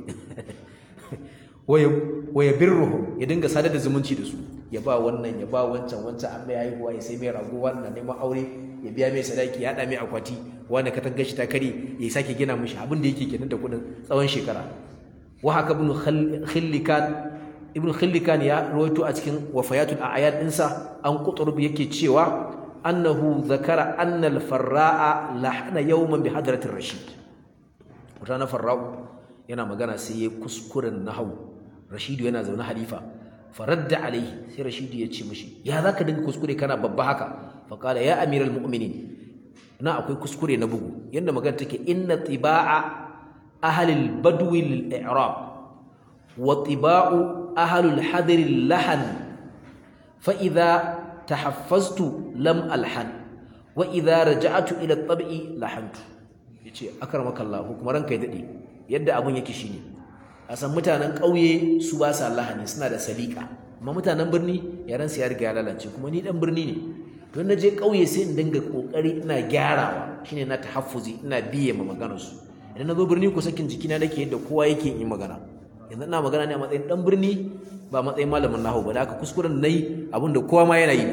waya birruhum ya dinga sadar da zumunci da su ya ba wannan ya ba wancan wancan an mai haihuwa ya sai mai rago wannan neman aure ya biya mai sadaki ya haɗa mai akwati wanda ka tanga shi ta kare ya sake gina mishi abin da yake kenan da kuɗin tsawon shekara wa haka ibn khillikan ibn khillikan ya rawaito a cikin wafayatul a'yan dinsa an qutrub yake cewa annahu zakara anna al-farra'a lahana yawman bi hadratir rashid wata na farra'u yana magana sai ya kuskuren nahwu rashidu yana zaune halifa faradda alaihi sai rashidu ya ce mishi ya zaka dinga kuskure kana babba haka faqala ya amiral mu'minin na akwai kuskure na bugu yanda magana take inna tibaa ahli al-badwi lil-i'rab wa tibau ahli al-hadr al-lahan fa idha tahaffaztu lam alhan wa idha raja'tu ila at-tab'i lahantu yace akramaka Allah kuma ranka ya dade yadda abun yake shine a san mutanen ƙauye su ba sa lahani suna da salika amma mutanen birni yaran su ya riga ya lalace kuma ni dan birni ne to na je ƙauye sai in dinga kokari ina gyarawa shine na tahaffuzi ina biye ma maganar su idan na zo birni ko sakin jikina nake yadda kowa yake yin magana yanzu ina magana ne a matsayin dan birni ba matsayin malamin nahu ba da haka kuskuren nayi abin da kowa ma yana yi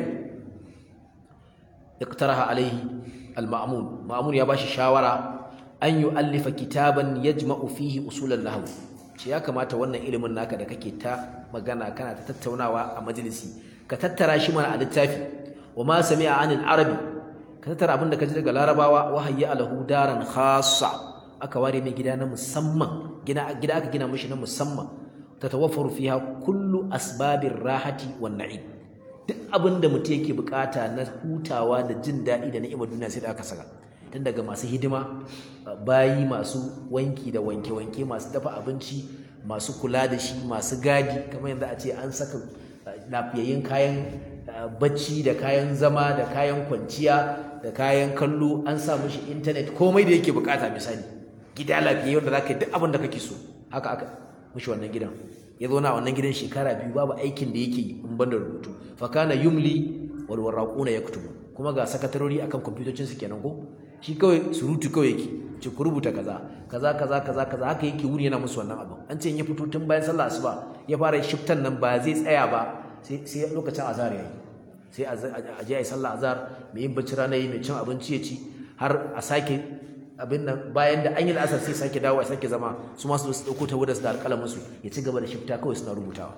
iqtaraha alaihi al-ma'mun ma'mun ya bashi shawara an yu'allifa kitaban yajma'u fihi usulan nahwu ce ya kamata wannan ilimin naka da kake ta magana kana ta tattaunawa a majalisi ka tattara shi mana a littafi wa ma sami'a anil arabi ka tattara abin da ka ji daga larabawa wa hayya alahu daran khassa aka ware mai gida na musamman gida gida aka gina mishi na musamman tatawaffaru fiha kullu asbabir rahati wan na'im duk abin da mutum yake bukata na hutawa da jin daɗi da ni'imar duniya sai da aka saka tun daga masu hidima bayi masu wanki da wanke-wanke masu dafa abinci masu kula da shi masu gadi kamar yanzu a ce an saka lafiyayyen kayan bacci da kayan zama da kayan kwanciya da kayan kallo an sa mishi intanet komai da yake bukata misali gida lafiyayye wanda za ka yi duk abin da kake so haka aka mishi wannan gidan ya zo na wannan gidan shekara biyu babu aikin da yake yi in ban da rubutu fakana yumli wal waraquna yaktubu kuma ga sakatarori akan kwamfutocin su kenan ko shi kawai surutu kawai yake ce ku rubuta kaza kaza kaza kaza kaza haka yake wuri yana musu wannan abin an ce in ya fito tun bayan sallah asuba ya fara shiftan nan ba zai tsaya ba sai sai lokacin azhar yayi sai a je ayi sallah azhar mai yin bacci rana yi mai cin abinci ya ci har a sake abin nan bayan da an yi la'asar sai sake dawo a sake zama su masu su dauko ta wadda su da alƙalamin su ya ci gaba da shifta kawai suna rubutawa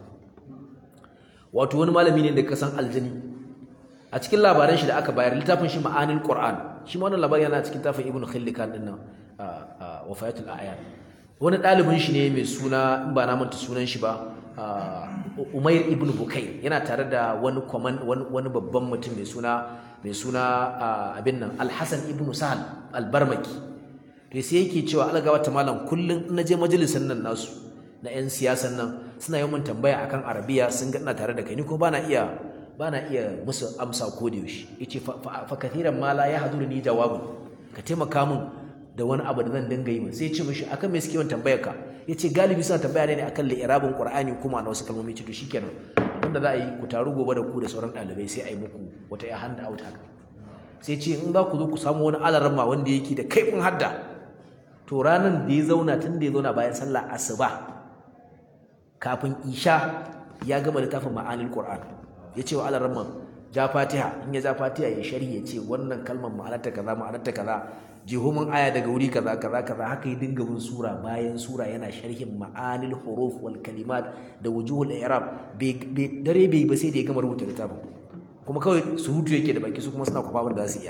wato wani malami ne da ka san aljani a cikin labaran shi da aka bayar littafin shi ma'anil qur'an shi ma wannan labarin yana cikin tafin ibnu khillikan din nan wafayatul a'yan wani ɗalibin shi ne mai suna in ba na manta sunan shi ba umair ibnu bukai yana tare da wani kwaman wani babban mutum mai suna mai suna abin nan alhassan ibnu sahal albarmaki to sai yake cewa algawa ta malam kullum na je majalisar nan nasu na 'yan siyasan nan suna yawan tambaya akan arabiya sun ga ina tare da kai ni ko bana iya bana iya musu amsa ko da yaushe yace fa kathiran ma la yahduruni jawabun ka taimaka min da wani abu da zan dinga yi sai ya ce mishi akan me suke yawan tambayar ka yace galibi suna tambaya ne akan li'irabin qur'ani kuma na wasu kalmomi ce to shikenan wanda za a yi ku taru gobe da ku da sauran ɗalibai sai a yi muku wata ya hand out haka sai ce in za ku zo ku samu wani alarma wanda yake da kaifin hadda to ranar da ya zauna tun da ya zauna bayan sallah asuba kafin isha ya gama littafin ma'anil qur'an ya ce wa alarma ja fatiha in ya ja fatiha ya sharhi ya ce wannan kalmar ma'anarta kaza ma'anarta kaza jihumin aya daga wuri kaza kaza kaza haka ya dinga bin sura bayan sura yana sharhin ma'anil huruf wal kalimat da wujuhul i'rab dare bai ba sai da ya gama rubuta littafin kuma kawai surutu yake da baki su kuma suna kwafa da za su iya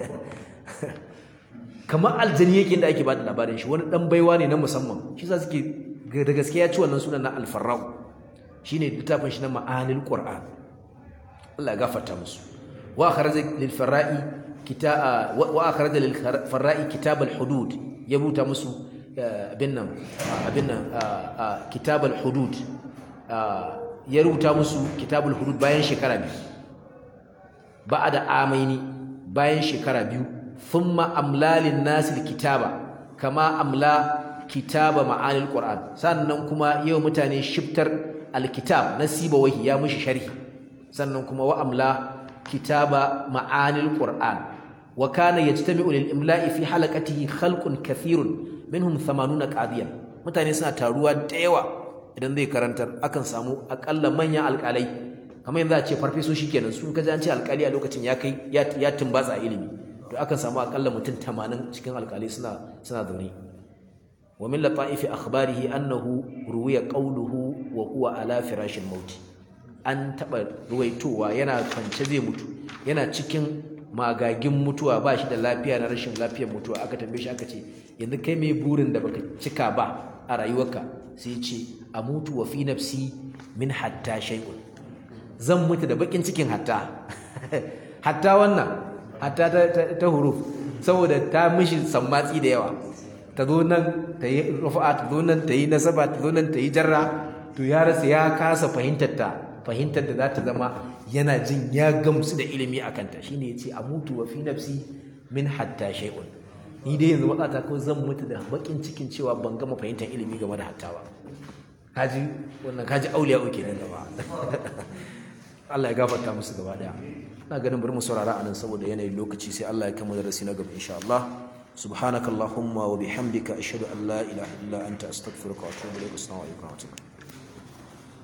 kamar aljani yake da ake bada labarin shi wani dan baiwa ne na musamman shi sa suke da gaskiya ci wannan sunan na alfarrau shine littafin shi na ma'anil qur'an Allah ya gafarta musu wa akhraja lil farra'i kita wa akhraja lil farra'i kitab al hudud ya buta musu abin nan abin nan kitab al hudud ya rubuta musu kitab al hudud bayan shekara biyu ba'da amaini bayan shekara biyu thumma amla lin nas al kitaba kama amla kitaba ma'anil qur'an sannan kuma yau mutane shiftar al kitab nasiba wahi ya mushi sharhi sannan kuma wa amla kitaba ma'anil qur'an wa kana yajtami'u lil imla'i fi halaqatihi khalqun kathirun minhum 80 qadiyan mutane suna taruwa da yawa idan zai karantar akan samu akalla manyan alƙalai kamar yanzu a ce farfesoshi kenan sun kaji an ce alƙali a lokacin ya kai ya tumbatsa ilimi to akan samu akalla mutum 80 cikin alƙalai suna suna zaune wa min lataifi akhbarihi annahu ruwiya qawluhu wa huwa ala firashil maut an taba ruwaitowa yana kwance zai mutu yana cikin magagin mutuwa ba shi da lafiya na rashin lafiyar mutuwa aka tambaye shi aka ce yanzu kai mai burin da baka cika ba a rayuwarka sai ce a mutu wa fi nafsi min hatta shay'un zan mutu da bakin cikin hatta hatta wannan hatta ta, ta, ta huruf saboda ta mishi sammatsi da yawa ta zo nan ta yi rufa'a ta zo nan ta yi nasaba ta zo nan ta yi jarra to ya rasa ya kasa fahimtar ta fahimtar da za ta zama yana jin ya gamsu da ilimi a kanta shine ya ce a mutu wa fi nafsi min hatta shay'un ni dai yanzu matsata ko zan mutu da bakin cikin cewa ban gama fahimtar ilimi game da hatta ba kaji wannan kaji auliya uke nan gaba Allah ya gafarta musu gaba daya ina ganin bari mu saurara anan saboda yanayin lokaci sai Allah ya kama darasi na gaba insha Allah subhanakallahumma wa bihamdika ashhadu an la ilaha illa anta astaghfiruka wa atubu ilaik assalamu alaikum wa rahmatullahi